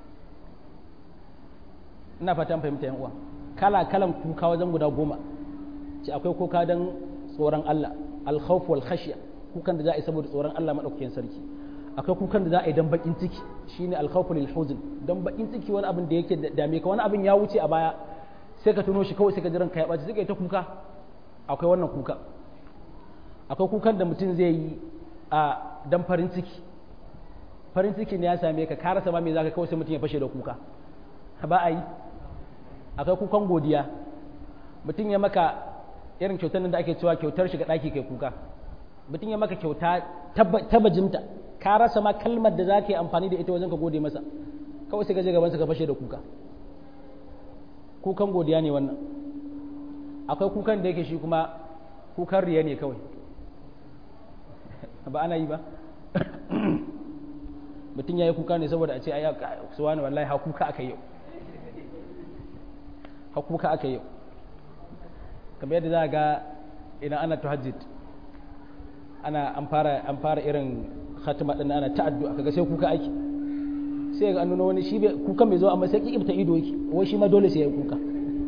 Speaker 1: ina fatan fahimta ƴan uwa kala kalan kuka wajen guda goma ce akwai kuka dan tsoron Allah al-khawf wal khashya kukan da za a yi saboda tsoron Allah madaukakin sarki akwai kukan da za a yi dan bakin ciki shine al-khawf lil huzn dan bakin ciki wani abin da yake dame ka wani abin ya wuce a baya sai ka tuno shi kawai sai ka jiran ka ya baci sai ka yi ta kuka akwai wannan kuka akwai kukan da mutum zai yi a dan farin ciki farin ciki ne ya same ka ka rasa ma me zaka kawai sai mutum ya fashe da kuka ba a yi akwai kukan godiya mutum ya maka irin kyautar nan da ake cewa kyautar shiga ɗaki kai kuka mutum ya maka kyauta ta bajimta ka rasa ma kalmar da za ka yi amfani da ita wajen ka gode masa kawai sai ka je gaban ka fashe da kuka kukan godiya ne wannan akwai kukan da yake shi kuma kukan riya ne kawai ba ana yi ba mutum ya yi kuka ne saboda a ce ayi suwa ne wallahi ha kuka aka yau ha kuka aka yau kamar yadda za ga idan ana tuhajjid ana an fara an fara irin khatima din ana ta'addu kaga sai kuka aiki sai ga an nuna wani shi kukan bai zo amma sai kibta ido yake wai shi ma dole sai ya kuka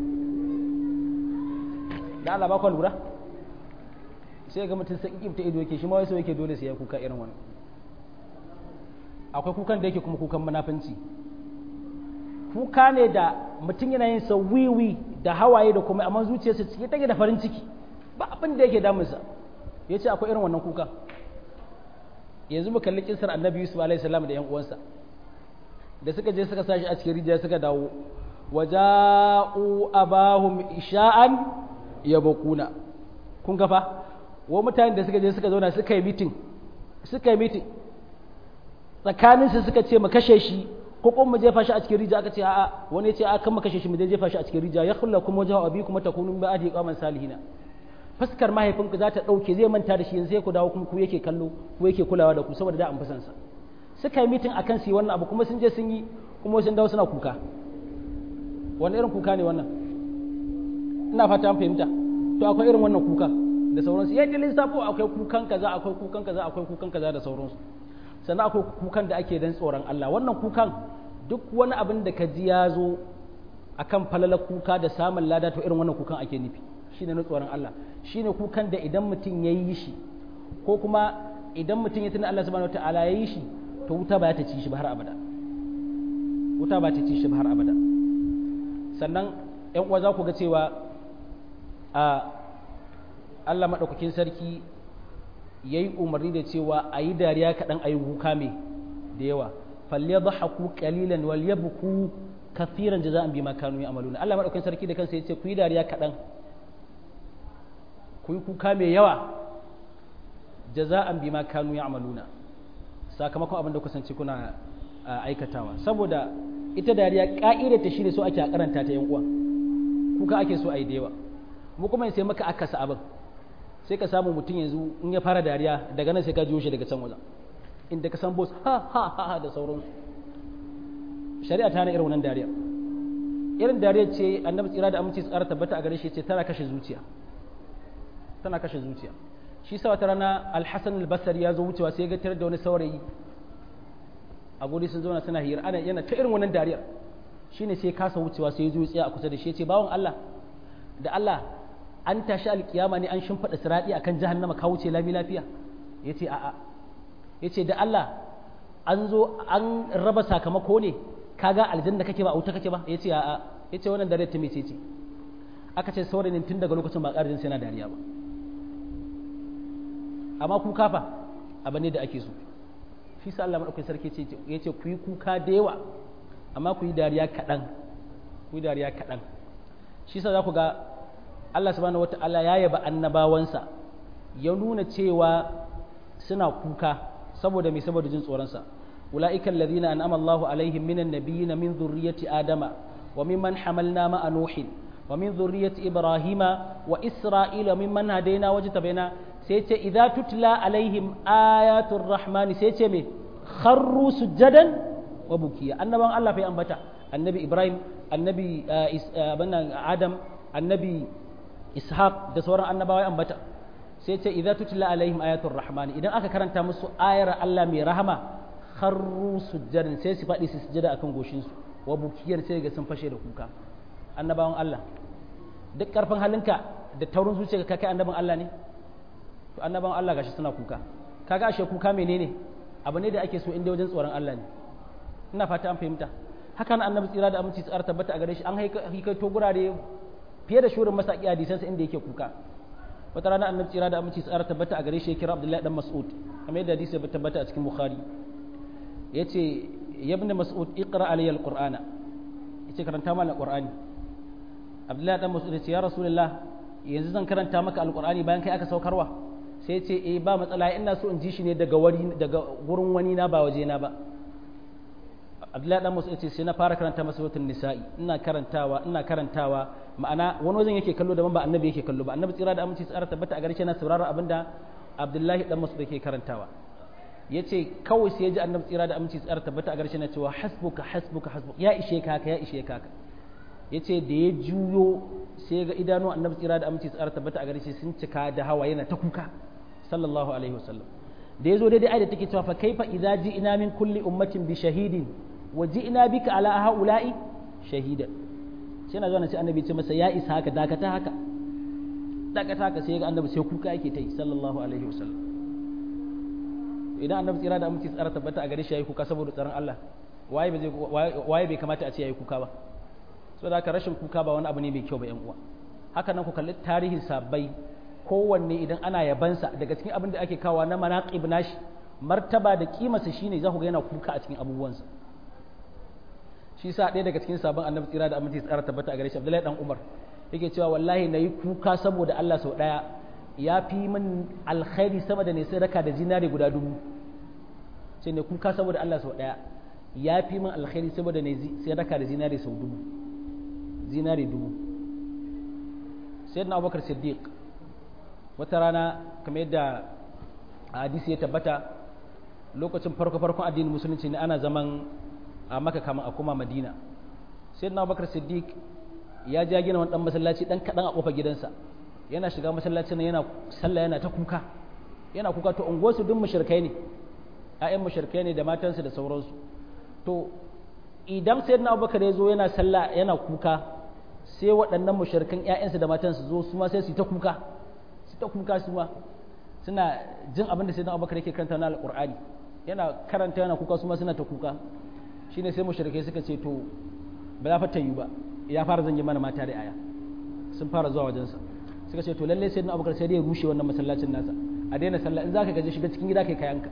Speaker 1: da Allah ba ku lura sai ga mutum sai kibta ido yake shi ma wai sai yake dole sai ya kuka irin wannan akwai kukan da yake kuma kukan munafunci kuka ne da mutum yana yin sa wiwi da hawaye da kuma amma zuciyarsa cike take da farin ciki ba abin da yake damunsa ya ce akwai irin wannan kuka yanzu mu kalli kisar annabi yusuf alaihi salam da yan uwansa da suka je suka sashi a cikin rijiya suka dawo waja'u abahum isha'an yabquna kun ga fa wa mutanen da suka je suka zauna suka yi meeting suka yi meeting tsakanin su suka ce mu kashe shi ko kuma mu jefa shi a cikin rijiya aka ce a'a wani ya ce a kan mu kashe shi mu jefa shi a cikin rijiya ya khulla kuma wajhu abikum takunu min ba'di qaman salihina fuskar mahaifinku za ta ɗauke zai manta da shi yanzu sai ku dawo kuma ku yake kallo ku yake kulawa da ku saboda da an fi sa suka yi mitin akan su yi wannan abu kuma sun je sun yi kuma sun dawo suna kuka wani irin kuka ne wannan ina fata an fahimta to akwai irin wannan kuka da sauransu ya ji lissafo akwai kukan kaza akwai kukan kaza akwai kukan kaza da sauransu sannan akwai kukan da ake dan tsoron Allah wannan kukan duk wani abin da ka ji ya zo akan falalar kuka da samun lada to irin wannan kukan ake nufi shine na tsoron Allah shine kukan da idan mutum ya yi shi ko kuma idan mutum ya tuna Allah subhanahu wataala ya yi shi to wuta ba ta ci shi ba har abada wuta ba ta ci shi ba har abada sannan ƴan uwa za ku ga cewa a Allah maɗaukakin sarki ya yi umarni da cewa a yi dariya kaɗan a yi kuka mai da yawa falle ba haku ƙalilan wal ya buku kafiran da za a bi ma kanu ya amaluna Allah maɗaukakin sarki da kansa ya ce ku yi dariya kaɗan ku yi kuka mai yawa da za a bi ma kanu ya amaluna sakamakon abin da kusance kuna aikatawa saboda ita dariya ƙa'idar ta shi ne so ake a karanta ta yan uwa kuka ake so a yi da yawa mu kuma sai maka akasa abin sai ka samu mutum yanzu in ya fara dariya daga nan sai ka jiyo shi daga can wajen inda ka san boss ha ha ha ha da sauransu shari'a ta hana irin wannan dariya irin dariya ce annabi tsira da aminci tsara tabbata a gare shi ce tana kashe zuciya tana kashe zuciya shi sa wata rana alhassan albasari ya zo wucewa sai ya ga da wani saurayi a guri sun zauna suna hira ana yana ta irin wannan dariyar shine sai kasa wucewa sai ya zo tsaya a kusa da shi ya ce bawon Allah da Allah an tashi alkiyama ne an shimfiɗa siraɗi akan jahannama ka wuce lami lafiya ya ce a'a ya ce da Allah an zo an raba sakamako ne kaga aljanna kake ba a wuta kake ba ya ce a'a ya ce wannan dare ta mece ce aka ce saurayin tun daga lokacin ba ƙarin sai na dariya ba amma kuka fa abu ne da ake so shi sa Allah madaukakin sarki ya ce ku yi kuka da yawa amma ku yi dariya kaɗan ku yi dariya kaɗan shi sa za ku ga Allah subhanahu wata'ala ya yaba annabawansa ya nuna cewa suna kuka saboda mai saboda jin tsoronsa ula'ika alladhina an'ama Allahu alaihim minan nabiyyin min dhurriyyati adama wa mimman hamalna ma'a nuhin wa min dhurriyyati ibrahima wa isra'ila mimman hadaina wajtabaina sai ce idza tutla alaihim ayatul rahmani sai ce me kharru sujadan wa bukiya annaban Allah fa ambata annabi ibrahim annabi adam annabi ishaq da sauran annabawa ambata sai ce idza tutla alaihim ayatul rahmani idan aka karanta musu ayar Allah mai rahama kharru sujjadan sai su faɗi su sujjada akan goshin su wa bukiyar sai ga sun fashe da kuka annabawan Allah duk karfin halinka da taurin zuciya ka kai annaban Allah ne to annabawan Allah gashi suna kuka kaga ashe kuka menene abu ne da ake so inda wajen tsoron Allah ne ina fata an fahimta haka nan annabi tsira da aminci tsara tabbata a gare shi an haikaito gurare fiye da shurin masaki hadisansa inda yake kuka wata rana annabi tsira da aminci tsara tabbata a gare shi ya kira abdullahi dan mas'ud kamar yadda hadisi ya tabbata a cikin bukhari yace ya ibn mas'ud iqra alayya alqur'ana yace karanta mana alqur'ani abdullahi dan mas'ud yace ya rasulullah yanzu zan karanta maka alqur'ani bayan kai aka saukarwa sai yace eh ba matsala ina so in ji shi ne daga wari daga gurin wani na ba waje na ba abdullahi dan musu yace sai na fara karanta masa suratul nisa'i ina karantawa ina karantawa ma'ana wani wajen yake kallo daban ba annabi yake kallo ba annabi tsira da aminci tsara tabbata a gare shi yana saurara abinda abdullahi dan musu yake karantawa yace kawai sai ya ji annabi tsira da aminci tsara tabbata a gare shi yana cewa hasbuka hasbuka hasbuka ya ishe ka haka ya ishe ka haka yace da ya juyo sai ga idanu annabi tsira da aminci tsara tabbata a gare shi sun cika da hawa yana ta kuka sallallahu alaihi wasallam da ya zo daidai ayat take cewa fa kaifa idza ji'na min kulli ummatin bi shahidin wa ji'na bika ala haula'i shahida sai na zo na ce annabi ce masa ya isa haka dakata haka dakata haka sai ga annabi sai kuka yake ta yi sallallahu alaihi wasallam idan annabi tsira da aminci tsara tabbata a gare shi yayi kuka saboda tsaron Allah waye bai waye bai kamata a ce yayi kuka ba saboda haka rashin kuka ba wani abu ne mai kyau ba yan uwa haka nan ku kalli tarihin sabbai kowanne idan ana yabansa daga cikin abin da ake kawa na manaqib nashi martaba da kimarsa shine za ku ga yana kuka a cikin abubuwansa shi sa ɗaya daga cikin sabon annabi tsira da aminci tsara tabbata a gare shi Abdullahi dan Umar yake cewa wallahi nayi kuka saboda Allah sau daya ya fi min alkhairi sama da ne sadaka da zinare guda dubu sai ne kuka saboda Allah sau daya ya fi min alkhairi saboda ne sadaka da zinare sau dubu zinare dubu sayyidina Abubakar Siddiq wata rana kamar yadda a hadisi ya tabbata lokacin farko farkon addinin musulunci ne ana zaman a maka kama a kuma madina sai na bakar siddiq ya ja gina wani dan masallaci dan kadan a kofar gidansa yana shiga masallacin yana sallah yana ta kuka yana kuka to unguwarsu duk mushrikai ne ƴaƴan mushrikai ne da matansu da sauransu to idan sayyidina abubakar ya zo yana sallah yana kuka sai waɗannan mushrikan ƴaƴansu da matansu zo su ma sai su ta kuka su ta kuka su ma suna jin abin da sayyidina abubakar yake karanta na alqur'ani yana karanta yana kuka su ma suna ta kuka shine sai mushrikai suka ce to ba za fata yi ba ya fara zanje mana mata da aya sun fara zuwa wajensa suka ce to lalle sayyidina abubakar sai dai ya rushe wannan masallacin nasa a daina sallah in zaka gaje shiga cikin gida kai kayanka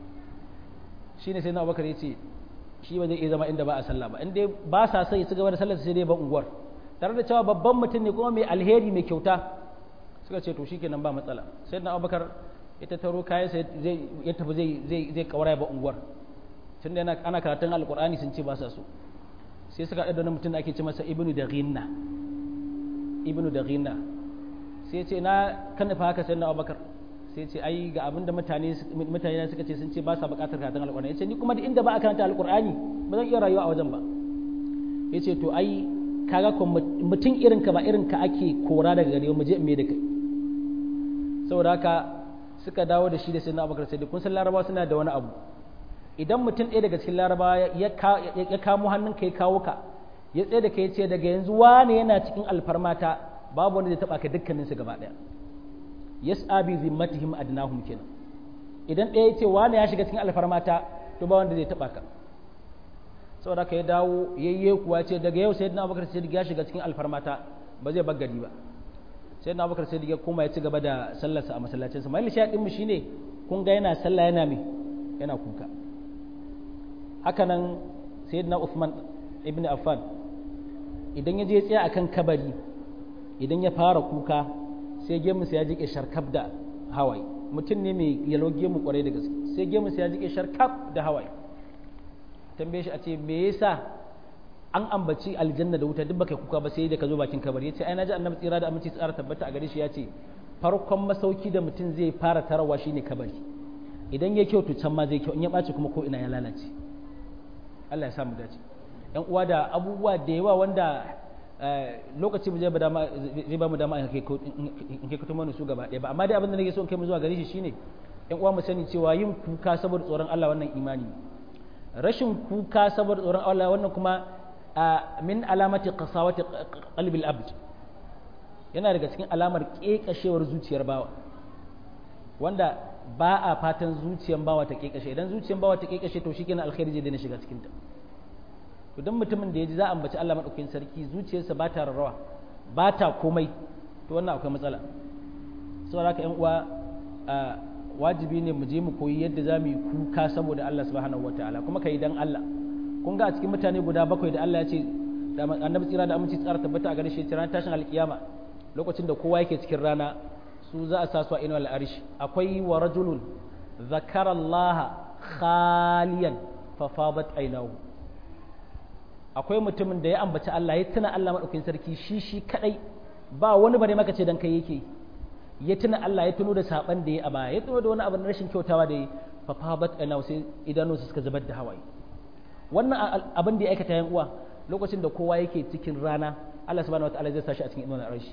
Speaker 1: shine sayyidina abubakar ya ce shi ba zai iya zama inda ba a sallah ba in dai ba sa sai su gaba da sallar sai dai ba unguwar tare da cewa babban mutum ne kuma mai alheri mai kyauta suka ce to shikenan ba matsala sayyidina abubakar ita taro kayan sai zai ya tafi zai zai zai kawara ba unguwar tunda yana ana karatun alqur'ani sun ce ba sa so sai suka haɗa da wani mutum da ake ce masa ibnu da ghinna ibnu da ghinna sai ce na kan fa haka sayyidina abubakar sai ce ai ga abinda mutane mutane suka ce sun ce ba sa buƙatar karatun alqur'ani yace ni kuma da inda ba a karanta alqur'ani ba zan iya rayuwa a wajen ba yace to ai kaga ko mutum irin ka ba irin ka ake kora daga gare mu je in me da kai saboda haka suka dawo da shi da sayyidina abubakar sai kun san larabawa suna da wani abu idan mutum ɗaya daga cikin larabawa ya kamo hannunka ya kawo ka ya tsaye da ka ya ce daga yanzu wane yana cikin alfarmata babu wanda zai taɓa ka dukkaninsu gaba ɗaya yas'a bi zimmatihim adnahum kenan idan ɗaya ya ce wane ya shiga cikin alfarmata to ba wanda zai taɓa ka saboda ka ya dawo yayye kuwa ce daga yau sayyidina abubakar sai ya shiga cikin alfarmata ba zai bar gari ba sayyidina abubakar sai ya koma ya ci gaba da sallarsa a masallacinsa mai lishaɗin mu shine kun ga yana sallah yana me yana kuka hakanan sayyidina Uthman ibn Affan idan ya je tsaya akan kabari idan ya fara kuka sai gemunsa ya jike sharkaf da hawaye mutum ne mai yalo gemu kwarai da gaske sai gemunsa ya jike sharkaf da hawaye tambaye shi a ce me yasa an ambaci aljanna da wuta duk baka kuka ba sai da ka zo bakin kabari yace ai naji annabi tsira da aminci tsara tabbata a gare shi yace farkon masauki da mutum zai fara tarawa shine kabari idan ya kyau to can ma zai kyau in ya ɓaci kuma ko ina ya lalace Allah ya samu dace yan uwa da abubuwa da yawa wanda lokaci zai ba dama zai ba mu dama in kai kuma su gaba ɗaya ba amma dai abin da nake so in kai mu zuwa gare shi shine yan uwa mu sani cewa yin kuka saboda tsoron Allah wannan imani rashin kuka saboda tsoron Allah wannan kuma min alamati qasawati qalbil abd yana daga cikin alamar kekashewar zuciyar bawa wanda ba a fatan zuciyan bawa ta kekashe idan zuciyan bawa ta kekashe to shikenan alkhairi zai daina shiga cikin ta to dan mutumin da ya ji za a ambaci Allah madaukakin sarki zuciyarsa ba ta rarrawa ba ta komai to wannan akwai matsala saboda haka ƴan uwa wajibi ne mu je mu koyi yadda za mu yi kuka saboda Allah subhanahu wataala kuma kai dan Allah kun ga a cikin mutane guda bakwai da Allah ya ce da annabi tsira da aminci tsara tabbata a gare shi ran tashin alkiyama lokacin da kowa yake cikin rana su za a sa su a inuwar al'arish akwai wa rajulun zakara Allah khaliyan fafabat ainahu akwai mutumin da ya ambaci Allah ya tuna Allah maɗaukin sarki shi shi kadai ba wani bare maka ce dan kai yake ya tuna Allah ya tuno da saban da ya a baya ya tuno da wani abu na rashin kyautawa da ya fafabat ainahu sai idanunsa suka zubar da hawaye wannan abin da ya aikata yan uwa lokacin da kowa yake cikin rana Allah subhanahu wataala zai sa shi a cikin inuwar al'arish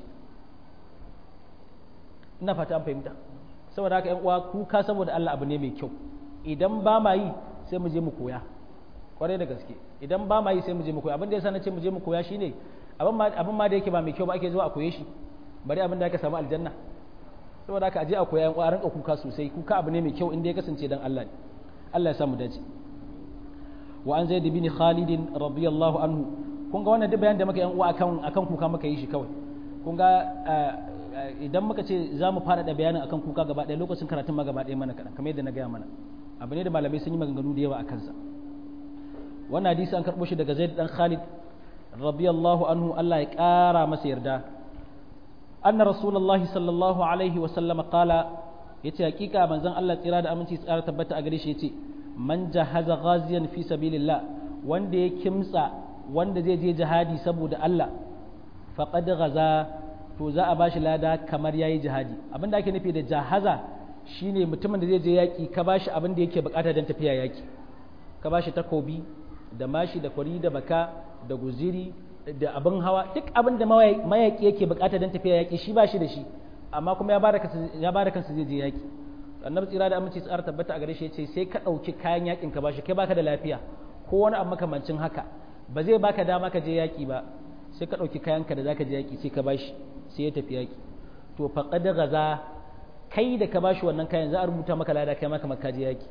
Speaker 1: ina fata an fahimta saboda haka yan uwa kuka saboda Allah abu ne mai kyau idan ba ma yi sai mu je mu koya kwarai da gaske idan ba ma yi sai mu je mu koya abin da yasa na ce mu je mu koya shine abin ma abin ma da yake ba mai kyau ba ake zuwa a koye shi bari abin da aka samu aljanna saboda haka aje a koya yan uwa rinka kuka sosai kuka abu ne mai kyau inda ya kasance dan Allah ne Allah ya samu dace wa an zaid bin khalid radiyallahu anhu kun ga wannan duk bayan da muka yan uwa akan akan kuka muka yi shi kawai kun ga idan muka ce za mu faɗaɗa bayanin akan kuka gaba ɗaya lokacin karatun ma gaba ɗaya mana kaɗan kamar yadda na gaya mana abu ne da malamai sun yi maganganu da yawa a kansa wannan hadisi an karɓo shi daga zaid dan khalid radiyallahu anhu Allah ya ƙara masa yarda anna rasulullahi sallallahu alaihi wa sallam qala yace hakika manzon Allah tsira da aminci tsara tabbata a gare shi yace man jahaza ghaziyan fi sabilillah wanda ya kimtsa wanda zai je jihadi saboda Allah faqad ghaza to za a bashi lada kamar yayi jihadi abinda ake nufi da jahaza shine mutumin da zai je yaƙi ka bashi abin da yake bukata don tafiya yaƙi ka bashi takobi da mashi da kwari da baka da guziri da abin hawa duk abin da mayaƙi yake bukata don tafiya yaƙi shi ba shi da shi amma kuma ya bada kansa zai je yaƙi annabi tsira da aminci tsara tabbata a gare shi yace sai ka ɗauki kayan yaƙin ka bashi kai baka da lafiya ko wani abu makamancin haka ba zai baka dama ka je yaƙi ba sai ka ɗauki kayanka da zaka je yaƙi sai ka bashi sai ya tafi yaƙi to faqad gaza kai da ka bashi wannan kayan za a rubuta maka lada kai maka maka je yaƙi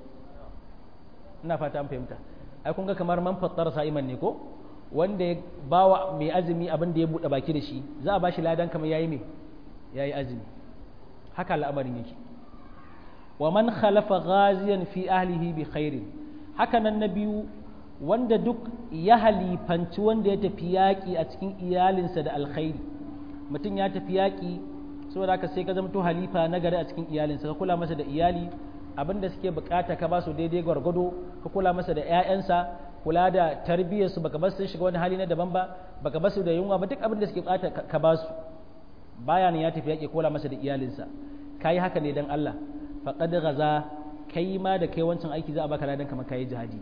Speaker 1: ina fata an fahimta ai kun ga kamar man fattar sa'iman ne ko wanda ya bawa mai azumi abin da ya buɗe baki da shi za a bashi ladan kamar yayi me yayi azumi haka al'amarin yake wa man khalafa ghaziyan fi ahlihi bi khairin haka nan na biyu wanda duk ya halifanci wanda ya tafi yaƙi a cikin iyalinsa da alkhairi mutum ya tafi yaƙi saboda haka sai ka zama to halifa na gari a cikin iyalinsa ka kula masa da iyali abin da suke bukata ka ba su daidai gwargwado ka kula masa da 'ya'yansa kula da tarbiyyarsu baka bar sun shiga wani hali na daban ba baka bar su da yunwa ba duk abin da suke bukata ka ba su baya ne ya tafi yaƙi kula masa da iyalinsa kai haka ne dan Allah faqad ghaza kai ma da kai wancan aiki za a baka ladan kamar kai jihadi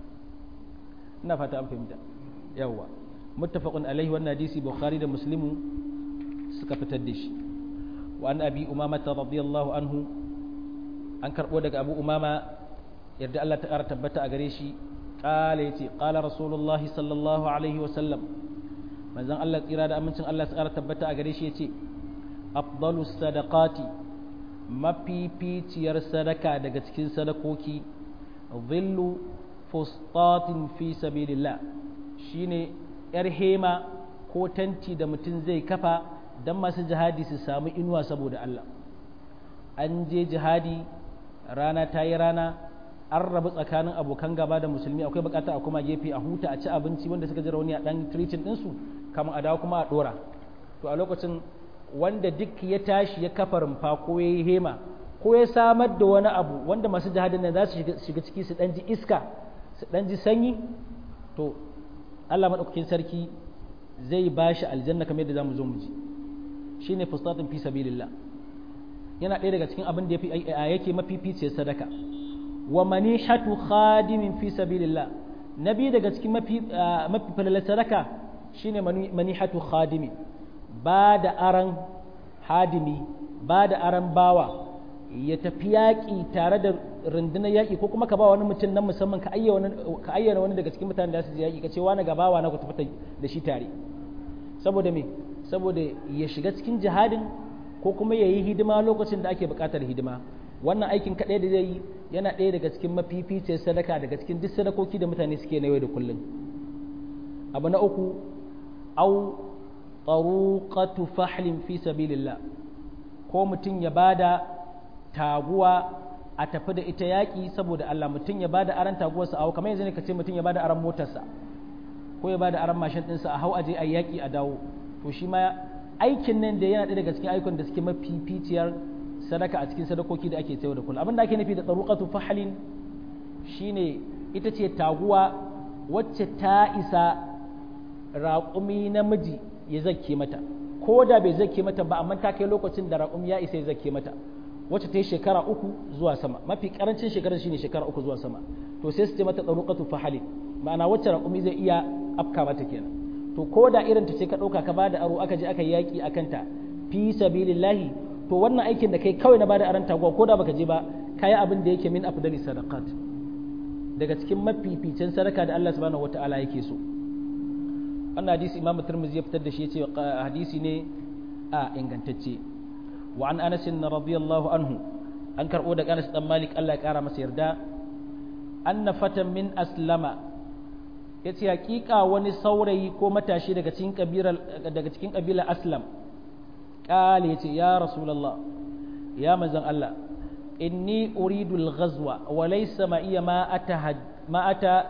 Speaker 1: ina fata an fahimta yawwa muttafaqun alaihi wannan hadisi bukhari da muslimu suka fitar da shi wa an abi umama radiyallahu anhu an karbo daga abu umama yarda Allah ta kara tabbata a gare shi qala yace qala rasulullah sallallahu alaihi wa sallam manzon Allah tsira da amincin Allah ta kara tabbata a gare shi yace afdalus sadaqati mafificiyar sadaka daga cikin sadakoki dhillu fustatin fi sabilillah shine yar hema ko tanti da mutum zai kafa don masu jihadi su samu inuwa saboda Allah an je jihadi rana ta yi rana an rabu tsakanin abokan gaba da musulmi akwai bukata a kuma gefe a huta a ci abinci wanda suka ji rauni a dan tricin ɗinsu kamar a dawo kuma a ɗora to a lokacin wanda duk ya tashi ya kafa rumfa ko ya yi hema ko ya samar da wani abu wanda masu jihadin nan za su shiga ciki su ɗan ji iska su ɗan ji sanyi to Allah maɗaukakin sarki zai ba shi aljanna kamar yadda za mu zo mu ji shi ne fustatun fi sabilillah yana ɗaya daga cikin abin da yake mafificiyar sadaka wa manihatu khadimin fi sabilillah na biyu daga cikin mafi falalar sadaka shine manihatu khadimi ba da aran hadimi ba da aran bawa ya tafi yaƙi tare da rundunar yaƙi ko kuma ka ba wani mutum nan musamman ka ayyana wani daga cikin mutanen da su je yaƙi ka ce wani gabawa na ku tafi da shi tare saboda me saboda ya shiga cikin jihadin ko kuma ya yi hidima lokacin da ake buƙatar hidima wannan aikin kaɗai da zai yi yana ɗaya daga cikin mafificiyar sadaka daga cikin duk sadakoki da mutane suke na yau da kullum abu na uku au tsaruqatu fahlin fi sabilillah ko mutum ya bada taguwa a tafi da ita yaƙi saboda Allah mutum ya bada aran taguwarsa a hau kamar yanzu ne ka ce mutum ya bada aran motarsa ko ya bada aran mashin ɗinsa a hau aje a yaƙi a dawo to shi ma aikin nan da yana ɗaya daga cikin aikon da suke mafificiyar sadaka a cikin sadakoki da ake sayar da kullum abin da ake nufi da tsaruqatu fahlin shine ita ce taguwa wacce ta isa raƙumi namiji ya zakke mata ko da bai zakke mata ba amma ta kai lokacin da raƙumi ya isa ya zakke mata wacce ta yi shekara uku zuwa sama mafi karancin shekarar shine shekara uku zuwa sama to sai su ce mata tsaruqatu fahalin ma'ana wacce raƙumi zai iya afka mata kenan to ko da irin ta ce ka ɗauka ka bada aro aka je aka yi yaƙi a kanta fi sabilillahi to wannan aikin da kai kawai na bada aron taguwa ko da baka je ba kayi abin da yake min afdali sadaqat daga cikin mafificin sadaka da Allah subhanahu wata'ala yake so wannan hadisi imamu tirmidhi ya fitar da shi yace hadisi ne a ingantacce wa an anas radiyallahu anhu an karbo daga Anas dan Malik Allah ya kara masa yarda anna fatan min aslama yace hakika wani saurayi ko matashi daga cikin kabila daga cikin kabila aslam kale yace ya rasulullah ya manzon Allah inni uridu al-ghazwa wa laysa ma iya ma ata ma ata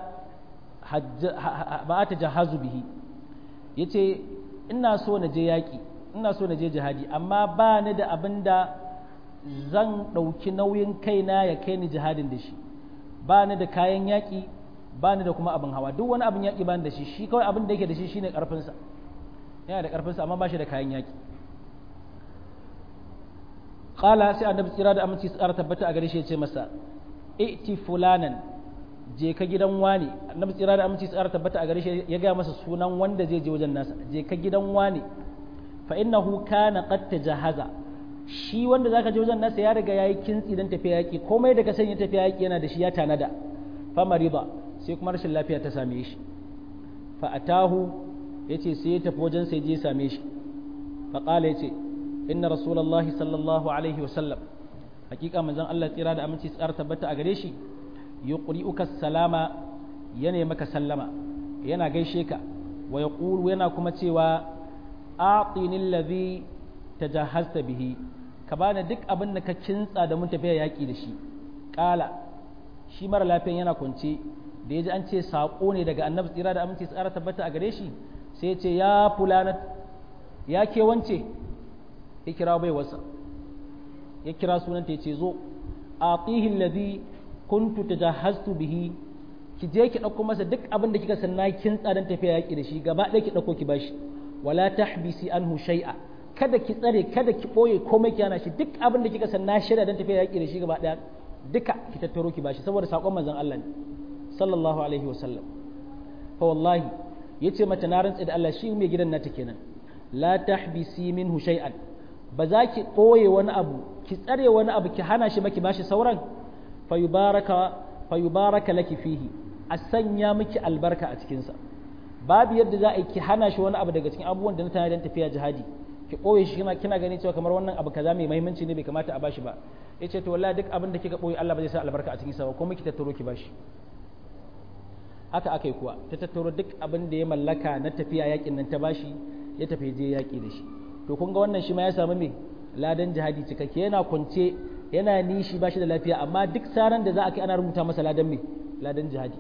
Speaker 1: ma ata jahazu bihi yace ina so na je yaki ina so na je jihadi amma ba ni da abin da zan ɗauki nauyin kaina ya kai ni jihadin da shi ba ni da kayan yaƙi ba ni da kuma abin hawa duk wani abin yaƙi ba ni da shi shi kawai abin da yake da shi shine ƙarfinsa yana da ƙarfinsa amma ba shi da kayan yaƙi faƙala sai annabi tsira da aminci tsara tabbata a gare shi ya ce masa iti fulanan je ka gidan wani annabi tsira da aminci tsara tabbata a gare shi ya gaya masa sunan wanda zai je wajen nasa je ka gidan wani fa innahu kana qad tajahaza shi wanda zaka je wajen nasa ya riga yayi kintsi dan tafiya yaki komai daga san ya tafiya yaki yana da shi ya tanada fa marida sai kuma rashin lafiya ta same shi fa atahu yace sai ya tafi wajen sai je ya same shi fa qala yace inna rasulullahi sallallahu alaihi wa sallam hakika manzon Allah tsira da aminci tsara tabbata a gare shi yuqri'uka salama yana maka sallama yana gaishe ka wa yaqulu yana kuma cewa a'tini alladhi tajahhazta bihi ka bani duk abin da ka kintsa da mun tafiya yaki da shi kala shi mara lafiyan yana kwance da yaji an ce sako ne daga annabi tsira da aminci tsara tabbata a gare shi sai ya ce ya fulanat ya ke wance ya kira bai wasa ya kira sunanta ya ce zo atihi alladhi kuntu tajahhaztu bihi ki je ki dauko masa duk abin da kika sanna kin tsadan tafiya yaki da shi gaba ɗaya ki dauko ki bashi wala tahbisi anhu shay'a kada ki tsare kada ki boye komai ki hana shi duk abin da kika sanna shirya dan tafiya yaki da shi gaba ɗaya duka ki tattaro ki bashi saboda sakon manzon Allah ne sallallahu alaihi wasallam fa wallahi yace mata na rantsa da Allah shi mai gidan nata kenan la tahbisi minhu shay'an ba za ki ɓoye wani abu ki tsare wani abu ki hana shi ba ki bashi sauran fayubaraka laki fihi a sanya miki albarka a cikinsa babu yadda za a yi ki hana shi wani abu daga cikin abubuwan da na tana don tafiya jihadi ki ɓoye shi kina kina ganin cewa kamar wannan abu kaza mai muhimmanci ne bai kamata a bashi ba ya ce to wallahi duk abin da kika ɓoye Allah ba zai sa albarka a cikinsa ba kuma ki tattaro ki bashi haka aka yi kuwa ta tattaro duk abin da ya mallaka na tafiya yakin nan ta bashi ya tafi je yaki da shi to kun ga wannan shi ma ya samu me ladan jihadi cikakke yana kwance yana nishi ba shi da lafiya amma duk saran da za a kai ana rubuta masa ladan me ladan jihadi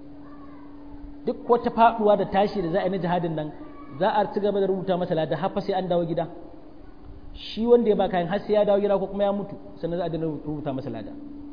Speaker 1: duk wata faduwa da tashi da za a yi na jihadin nan za a ci gaba da rubuta masa ladan har sai an dawo gida shi wanda ya ba kayan har sai ya dawo gida ko kuma ya mutu sannan za a dana rubuta masa ladan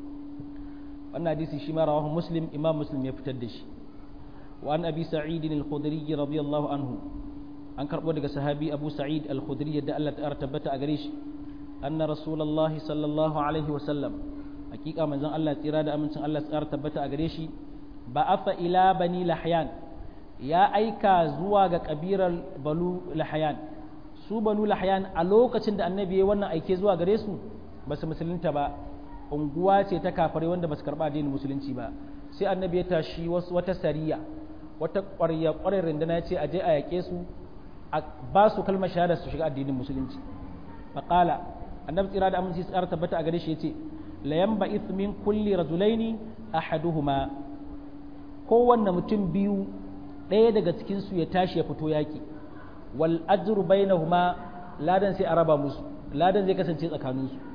Speaker 1: wannan hadisi shi ma rawahu muslim imam muslim ya fitar da shi wa an abi sa'id al-khudri radiyallahu anhu an karɓo daga sahabi abu sa'id al-khudri yadda Allah ta tabbata a gare shi anna rasulullahi sallallahu alaihi wa sallam hakika manzon Allah tsira da amincin Allah tsara tabbata a gare shi ba afa ila bani lahyan ya aika zuwa ga kabirar balu lahyan su banu lahyan a lokacin da annabi ya wannan aike zuwa gare su ba su musulunta ba unguwa ce ta kafare wanda ba su karɓa addinin musulunci ba sai annabi ya tashi wata sariya wata ƙwarya ƙwarar rindana ya ce a je a yaƙe su a ba su kalmar shahada su shiga addinin musulunci faƙala annabi tsira da aminci tsara tabbata a gare shi yace la yanba min kulli rajulaini ahaduhuma kowanne mutum biyu ɗaya daga cikin su ya tashi ya fito yaki wal ajru bainahuma ladan sai a raba musu ladan zai kasance tsakanin su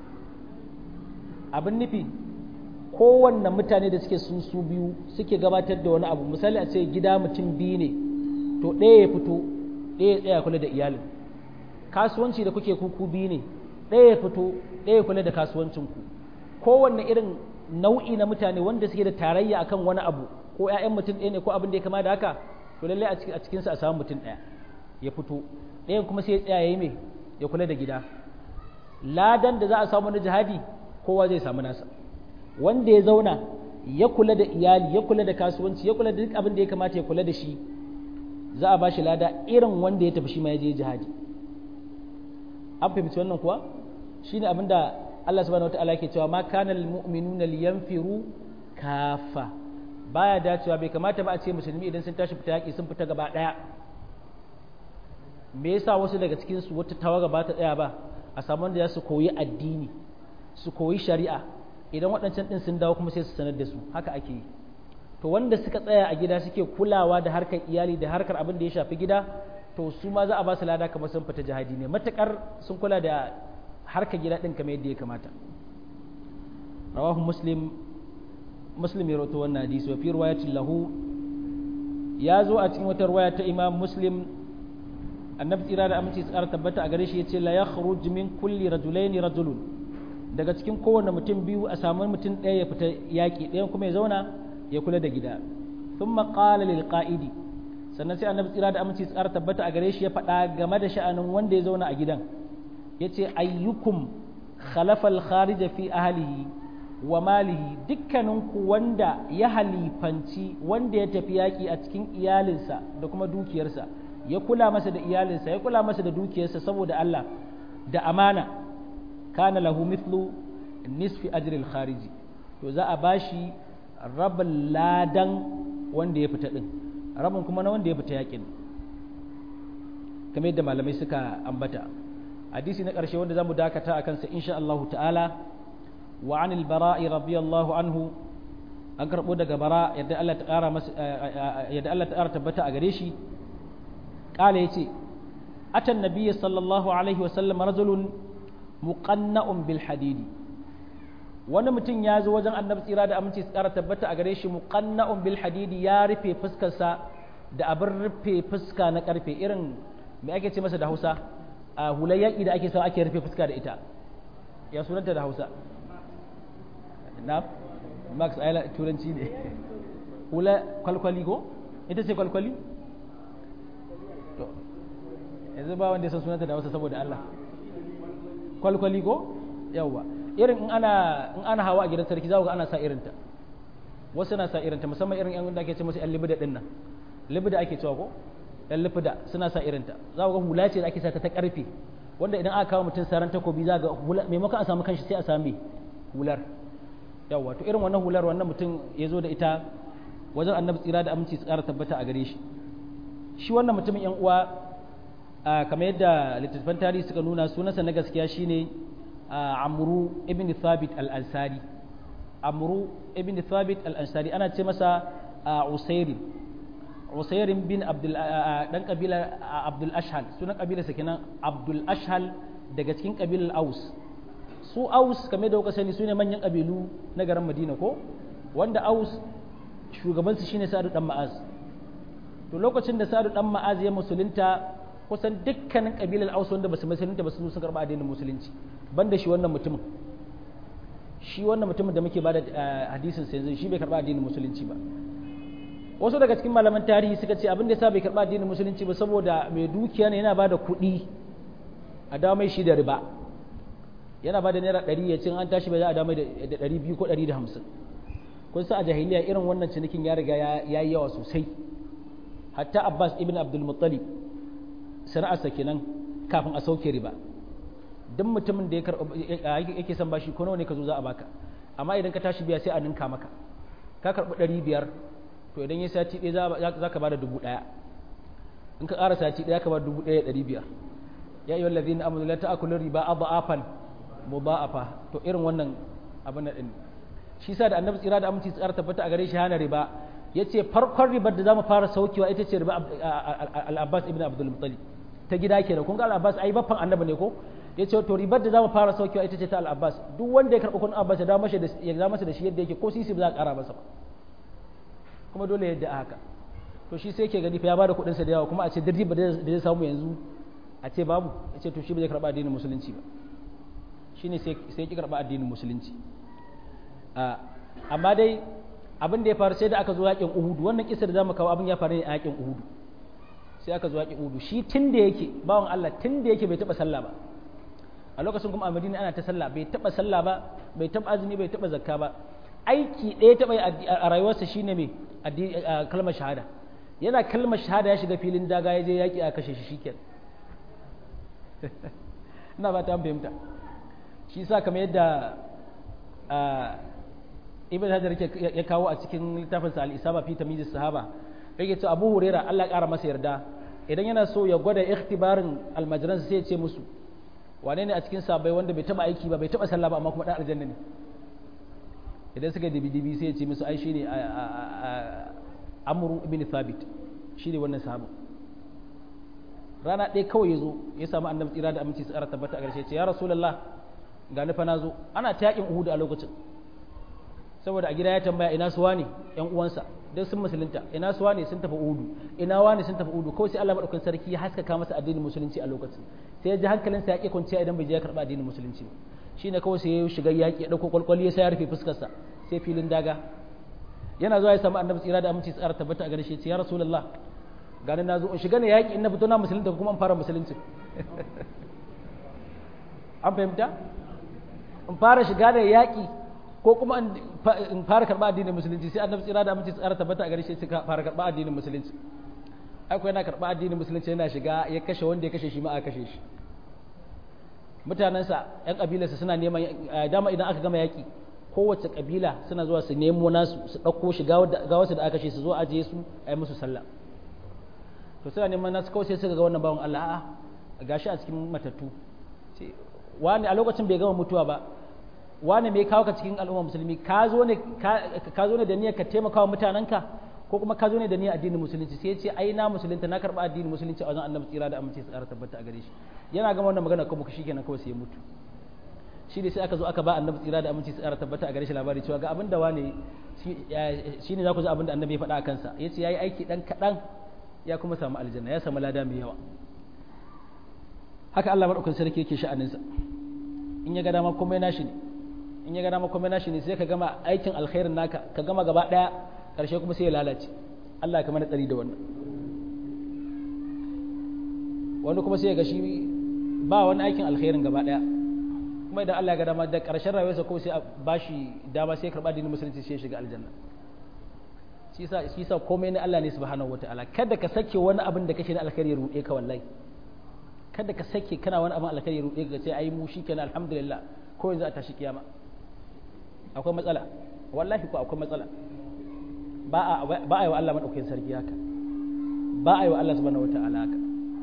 Speaker 1: abin nufi kowanne mutane da suke sun su biyu suke gabatar da wani abu misali a ce gida mutum biyu ne to ɗaya ya fito ɗaya ya tsaya kula da iyalin kasuwanci da kuke kuku biyu ne ɗaya ya fito ɗaya ya kula da kasuwancinku kowanne irin nau'i na mutane wanda suke da tarayya akan wani abu ko 'ya'yan mutum ɗaya ne ko abin da ya kama da haka to lallai a cikinsa a samu mutum ɗaya ya fito ɗayan kuma sai ya tsaya ya yi mai ya kula da gida ladan da za a samu na jihadi kowa zai samu nasa wanda ya zauna ya kula da iyali ya kula da kasuwanci ya kula da duk abin da ya kamata ya kula da shi za a ba shi lada irin wanda ya tafi shi ma ya je jihadi an fahimci wannan kuwa shine abin da Allah subhanahu wataala yake cewa ma kana lil mu'minuna liyanfiru kafa baya dacewa bai kamata ba a ce musulmi idan sun tashi fita yaki sun fita gaba daya me yasa wasu daga cikin su wata tawaga ba ta tsaya ba a samu wanda za su koyi addini su koyi shari'a idan waɗancan ɗin sun dawo kuma sai su sanar da su haka ake yi to wanda suka tsaya a gida suke kulawa da harkar iyali da harkar abin da ya shafi gida to su ma za a ba su lada kamar sun fita jihadi ne matakar sun kula da harkar gida ɗin kamar yadda ya kamata rawahu muslim muslim ya rawaito wannan hadisi wa fi riwayatin lahu ya zo a cikin wata riwaya ta imam muslim annabi tsira da aminci tsara tabbata a gare shi yace la yakhruj min kulli rajulaini rajulun daga cikin kowane mutum biyu a samu mutum ɗaya ya fita yaƙi ɗayan kuma ya zauna ya kula da gida sun maƙala lil ƙa'idi sannan sai annabi tsira da aminci tsara tabbata a gare shi ya faɗa game da sha'anin wanda ya zauna a gidan ya ce ayyukum khalafa al-kharija fi ahlihi wa malihi dukkaninku wanda ya halifanci wanda ya tafi yaƙi a cikin iyalinsa da kuma dukiyarsa ya kula masa da iyalinsa ya kula masa da dukiyarsa saboda Allah da amana kana lahu mithlu nisfi ajril khariji to za a bashi rabin ladan wanda ya fita din rabin kuma na wanda ya fita yaƙin kamar yadda malamai suka ambata hadisi na ƙarshe wanda zamu dakata a kansa insha Allah ta'ala wa anil bara'i radiyallahu anhu an karɓo daga bara yadda Allah ta ƙara masa yadda Allah ta ƙara tabbata a gare shi قال يتي أتى النبي صلى الله عليه وسلم رجل مقنع بالحديد wani mutum ya zo wajen annabi tsira da aminci su ƙara tabbata a gare shi muqanna'un bil hadidi ya rufe fuskarsa da abin rufe fuska na ƙarfe irin me ake ce masa da Hausa a hular yaƙi da ake sa ake rufe fuska da ita ya sunanta da Hausa na Max Ayla turanci ne hula kwalkwali ko ita ce kwalkwali to yanzu ba wanda ya san sunanta da Hausa saboda Allah kwalkwali ko yawwa irin in ana in ana hawa a gidan sarki za ga ana sa irinta wasu na sa irinta musamman irin yan da ake ce musu yan libida din nan libida ake cewa ko yan libida suna sa irinta za ga hula ce da ake sa ta ta karfe wanda idan aka kawo mutum saran takobi za ga hula maimakon a samu kanshi sai a sami hular yawa to irin wannan hular wannan mutum ya zo da ita wajen annabi tsira da aminci su ƙara tabbata a gare shi shi wannan mutumin yan uwa kamar yadda littattafan tarihi suka nuna sunansa na gaskiya shine amru ibn thabit al-ansari amru ibn thabit al-ansari ana ce masa usairin usairin bin abdul dan kabila abdul ashhal sunan kabila sa kenan abdul ashhal daga cikin kabilar aus su aus kamar da kuka sani sune manyan kabilu na garin madina ko wanda aus shugabansu shine sa'adu dan ma'az to lokacin da sa'adu dan ma'az ya musulunta kusan dukkanin kabilar aus wanda basu musulunta ba su sun karba addinin musulunci banda shi wannan mutumin shi wannan mutumin da muke bada hadisin sa yanzu shi bai karba addinin musulunci ba wasu daga cikin malaman tarihi suka ce abin da yasa bai karba addinin musulunci ba saboda mai dukiya ne yana bada kuɗi a dawo mai shi da riba yana bada naira ɗari ya cin an tashi bai za a dawo mai da ɗari biyu ko ɗari da hamsin kun sa a jahiliya irin wannan cinikin ya riga ya yi yawa sosai hatta abbas ibn abdul muttalib sana'arsa kenan kafin a sauke riba duk mutumin da yake son bashi ko nawa ne ka zo za a baka amma idan ka tashi biya sai a ninka maka ka karɓi ɗari biyar to idan ya sati ɗaya za ka ba da dubu ɗaya in ka ƙara sati ɗaya ka ba dubu ɗaya ɗari biyar ya yi wallazi na amuru ta akulun riba a ba'afan mu ba'afa to irin wannan abin da ɗin shi sa da annabi tsira da aminci tsara tabbata a gare shi hana riba ya ce farkon ribar da za mu fara saukewa ita ce riba al-abbas ibn abdul muttalib ta gida kenan kun ga al-abbas ai baffan annabi ne ko ya ce to ribar da za mu fara saukewa ita ce ta al-abbas duk wanda ya karɓi kun abbas ya dawo masa da ya dawo masa da shi yadda yake ko sisi ba za a ƙara masa ba kuma dole yadda a haka to shi sai ke gani fa ya bada kuɗin sa da yawa kuma a ce dirji ba da zai samu yanzu a ce babu ya ce to shi ba zai karɓa addinin musulunci ba shine sai sai ki karɓa addinin musulunci amma dai abin da ya faru sai da aka zo yakin uhudu wannan kisa da zamu kawo abin ya faru ne a yakin uhudu sai aka zo yakin uhudu shi tun da yake bawan Allah tun da yake bai taba sallah ba a lokacin kuma a Madina ana ta sallah bai taba sallah ba bai taba azumi bai taba zakka ba aiki ɗaya taba a rayuwarsa shine mai kalmar shahada yana kalmar shahada ya shiga filin daga ya je yaki a kashe shi shikenan ina ba ta fahimta shi sa kamar yadda ibn hajar ya kawo a cikin littafin sa al-isaba fi tamyiz sahaba yake cewa abu huraira Allah ya kara masa yarda idan yana so ya gwada ikhtibarin almajiran sai ya ce musu wane ne a cikin sabai wanda bai taba aiki ba bai taba sallah ba amma kuma dan aljanna ne idan suka dibi dibi sai ya ce musu ai shine amru ibn thabit shine wannan sahaba rana ɗaya kawai ya zo ya samu annabi tsira da aminci su ƙara tabbata a ƙarshe ce ya rasulullah ga nufa na zo ana ta yakin uhudu a lokacin saboda a gida ya tambaya ina suwa ne yan uwansa don sun musulunta ina suwa ne sun tafi uhudu ina wani sun tafi uhudu kawai sai Allah madaukakin sarki ya haskaka masa addinin musulunci a lokacin sai ya ji hankalinsa ya ƙi kwanciya idan bai je ya karɓa addinin musulunci ba shine kawai sai ya shiga yaƙi ya ɗauko kwalkwali ya sai ya rufe fuskarsa sai filin daga yana zuwa ya samu annabi tsira da aminci tsara tabbata a gare shi ya ce ya rasulullah gani na zo in shiga ne yaƙi in na fito na musulunta kuma in fara musulunci an fahimta in fara shiga da yaƙi ko kuma in fara karɓa addinin musulunci sai annabi tsira da aminci tsara tabbata a gare shi suka fara karɓa addinin musulunci aiko yana karɓa addinin musulunci yana shiga ya kashe wanda ya kashe shi ma a kashe shi mutanensa yan kabilarsa suna neman dama idan aka gama yaƙi kowace kabila suna zuwa su nemo nasu su ɗauko shi ga wasu da aka kashe su zo ajiye su a yi musu sallah to suna neman nasu kawai sai suka ga wannan bawan Allah a'a gashi a cikin matattu wani a lokacin bai gama mutuwa ba wani mai kawo ka cikin al'umma musulmi ka zo ne ka zo ne da niyyar ka taimaka wa mutanenka ko kuma ka zo ne da niyyar addinin musulunci sai ya ce ai na musulunta na karba addinin musulunci a wajen annabi tsira da amince su ƙara tabbata a gare shi yana gama wannan magana kuma shi kenan kawai sai ya mutu shi ne sai aka zo aka ba annabi tsira da amince su ƙara tabbata a gare shi labari cewa ga abin da wani shi ne za ku ji abin da annabi ya faɗa a kansa ya ce ya yi aiki ɗan kaɗan ya kuma samu aljanna ya samu lada mai yawa haka Allah maɗaukan sarki yake sha'aninsa in ya ga dama komai nashi ne in ya ga dama komai nashi ne sai ka gama aikin alkhairin naka ka gama gaba ɗaya ƙarshe kuma sai ya lalace Allah ka mana tsari da wannan wani kuma sai ya ga shi ba wani aikin alkhairin gaba ɗaya kuma idan Allah ya ga dama da ƙarshen rayuwarsa kuma sai a bashi dama sai ya karɓa dinin musulunci sai ya shiga aljanna shi sa shi sa komai na Allah ne subhanahu wataala kada ka sake wani abin da kake na alkhairi ya ruɗe ka wallahi kada ka sake kana wani abin alkhairi ya ruɗe ka ce ai mu shikenan alhamdulillah ko yanzu a tashi kiyama akwai matsala wallahi ko akwai matsala ba a ba a yi wa Allah madaukakin sarki haka ba a yi wa Allah subhanahu wataala haka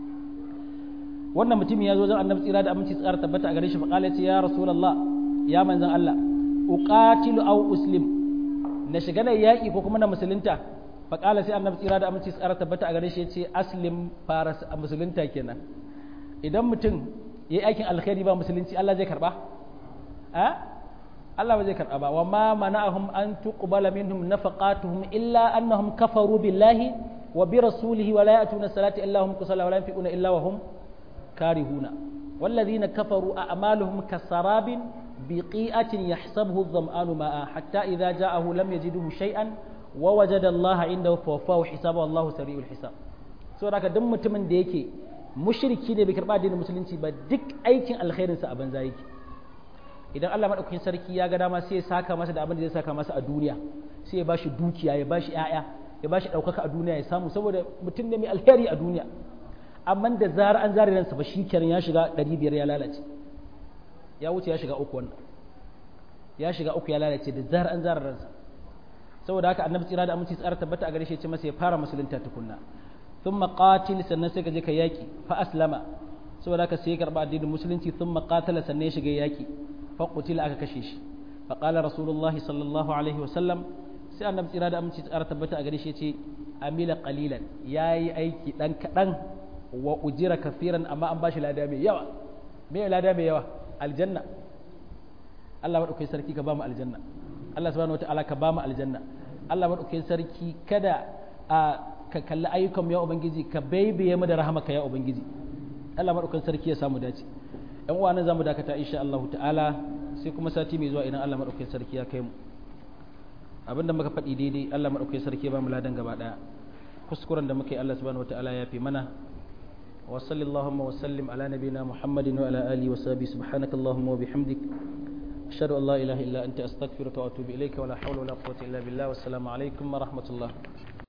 Speaker 1: wannan mutum ya zo zan annabi tsira da aminci tsara tabbata a gare shi faqala ce ya rasulullah ya manzon Allah uqatilu aw uslim na shiga na yaƙi ko kuma na musulunta faqala sai annabi tsira da aminci tsara tabbata a gare shi ya ce aslim fara musulunta kenan idan mutum yayi aikin alkhairi ba musulunci Allah zai karba a Allah ba zai karba ba wa ma mana'ahum an tuqbala minhum nafaqatuhum illa annahum kafaru billahi wa bi rasulihi wa la ya'tuna salati illa hum kusala wa la yanfiquna illa wa hum كارهون والذين كفروا أعمالهم كسراب بقيئة يحسبه الظمآن ماء حتى إذا جاءه لم يجده شيئا ووجد الله عنده فوفاه حسابه الله سريع الحساب so da duk mutumin da yake mushriki ne bai karba addinin musulunci ba duk aikin alkhairin sa a banza yake idan Allah madaukakin sarki ya ga dama sai ya saka masa da abin da zai saka masa a duniya sai ya bashi dukiya ya bashi ƴaƴa ya bashi ɗaukaka a duniya ya samu saboda mutum ne mai alheri a duniya amma da zarar an zare ransa ba shi kenan ya shiga ɗari biyar ya lalace ya wuce ya shiga uku wannan ya shiga uku ya lalace da zarar an zare ransa saboda haka annabi tsira da aminci tsara tabbata a gare shi ya ce masa ya fara musulunta tukunna thumma qatil sannan sai ka je ka yaki fa aslama saboda haka sai ya karba addinin musulunci thumma qatala sannan ya shiga yaki fa qutila aka kashe shi fa qala rasulullahi sallallahu alaihi wa sallam sai annabi tsira da aminci tsara tabbata a gare shi ya ce amila qalilan yayi aiki dan kadan wa ujira kafiran amma an bashi lada mai yawa me lada mai yawa aljanna Allah madaukakin sarki ka ba mu aljanna Allah subhanahu wataala ka ba mu aljanna Allah madaukakin sarki kada a ka kalli ayyukan mu ya ubangiji ka baibaye mu da rahamaka ya ubangiji Allah madaukakin sarki ya samu dace yan uwa nan zamu dakata insha Allah ta'ala sai kuma sati mai zuwa idan Allah madaukakin sarki ya kai mu abinda muka faɗi daidai Allah madaukakin sarki ya ba mu ladan gaba daya kuskuren da muke Allah subhanahu wataala ya fi mana وصل اللهم وسلم على نبينا محمد وعلى آله وصحبه سبحانك اللهم وبحمدك أشهد أن لا إله إلا أنت أستغفرك وأتوب إليك ولا حول ولا قوة إلا بالله والسلام عليكم ورحمة الله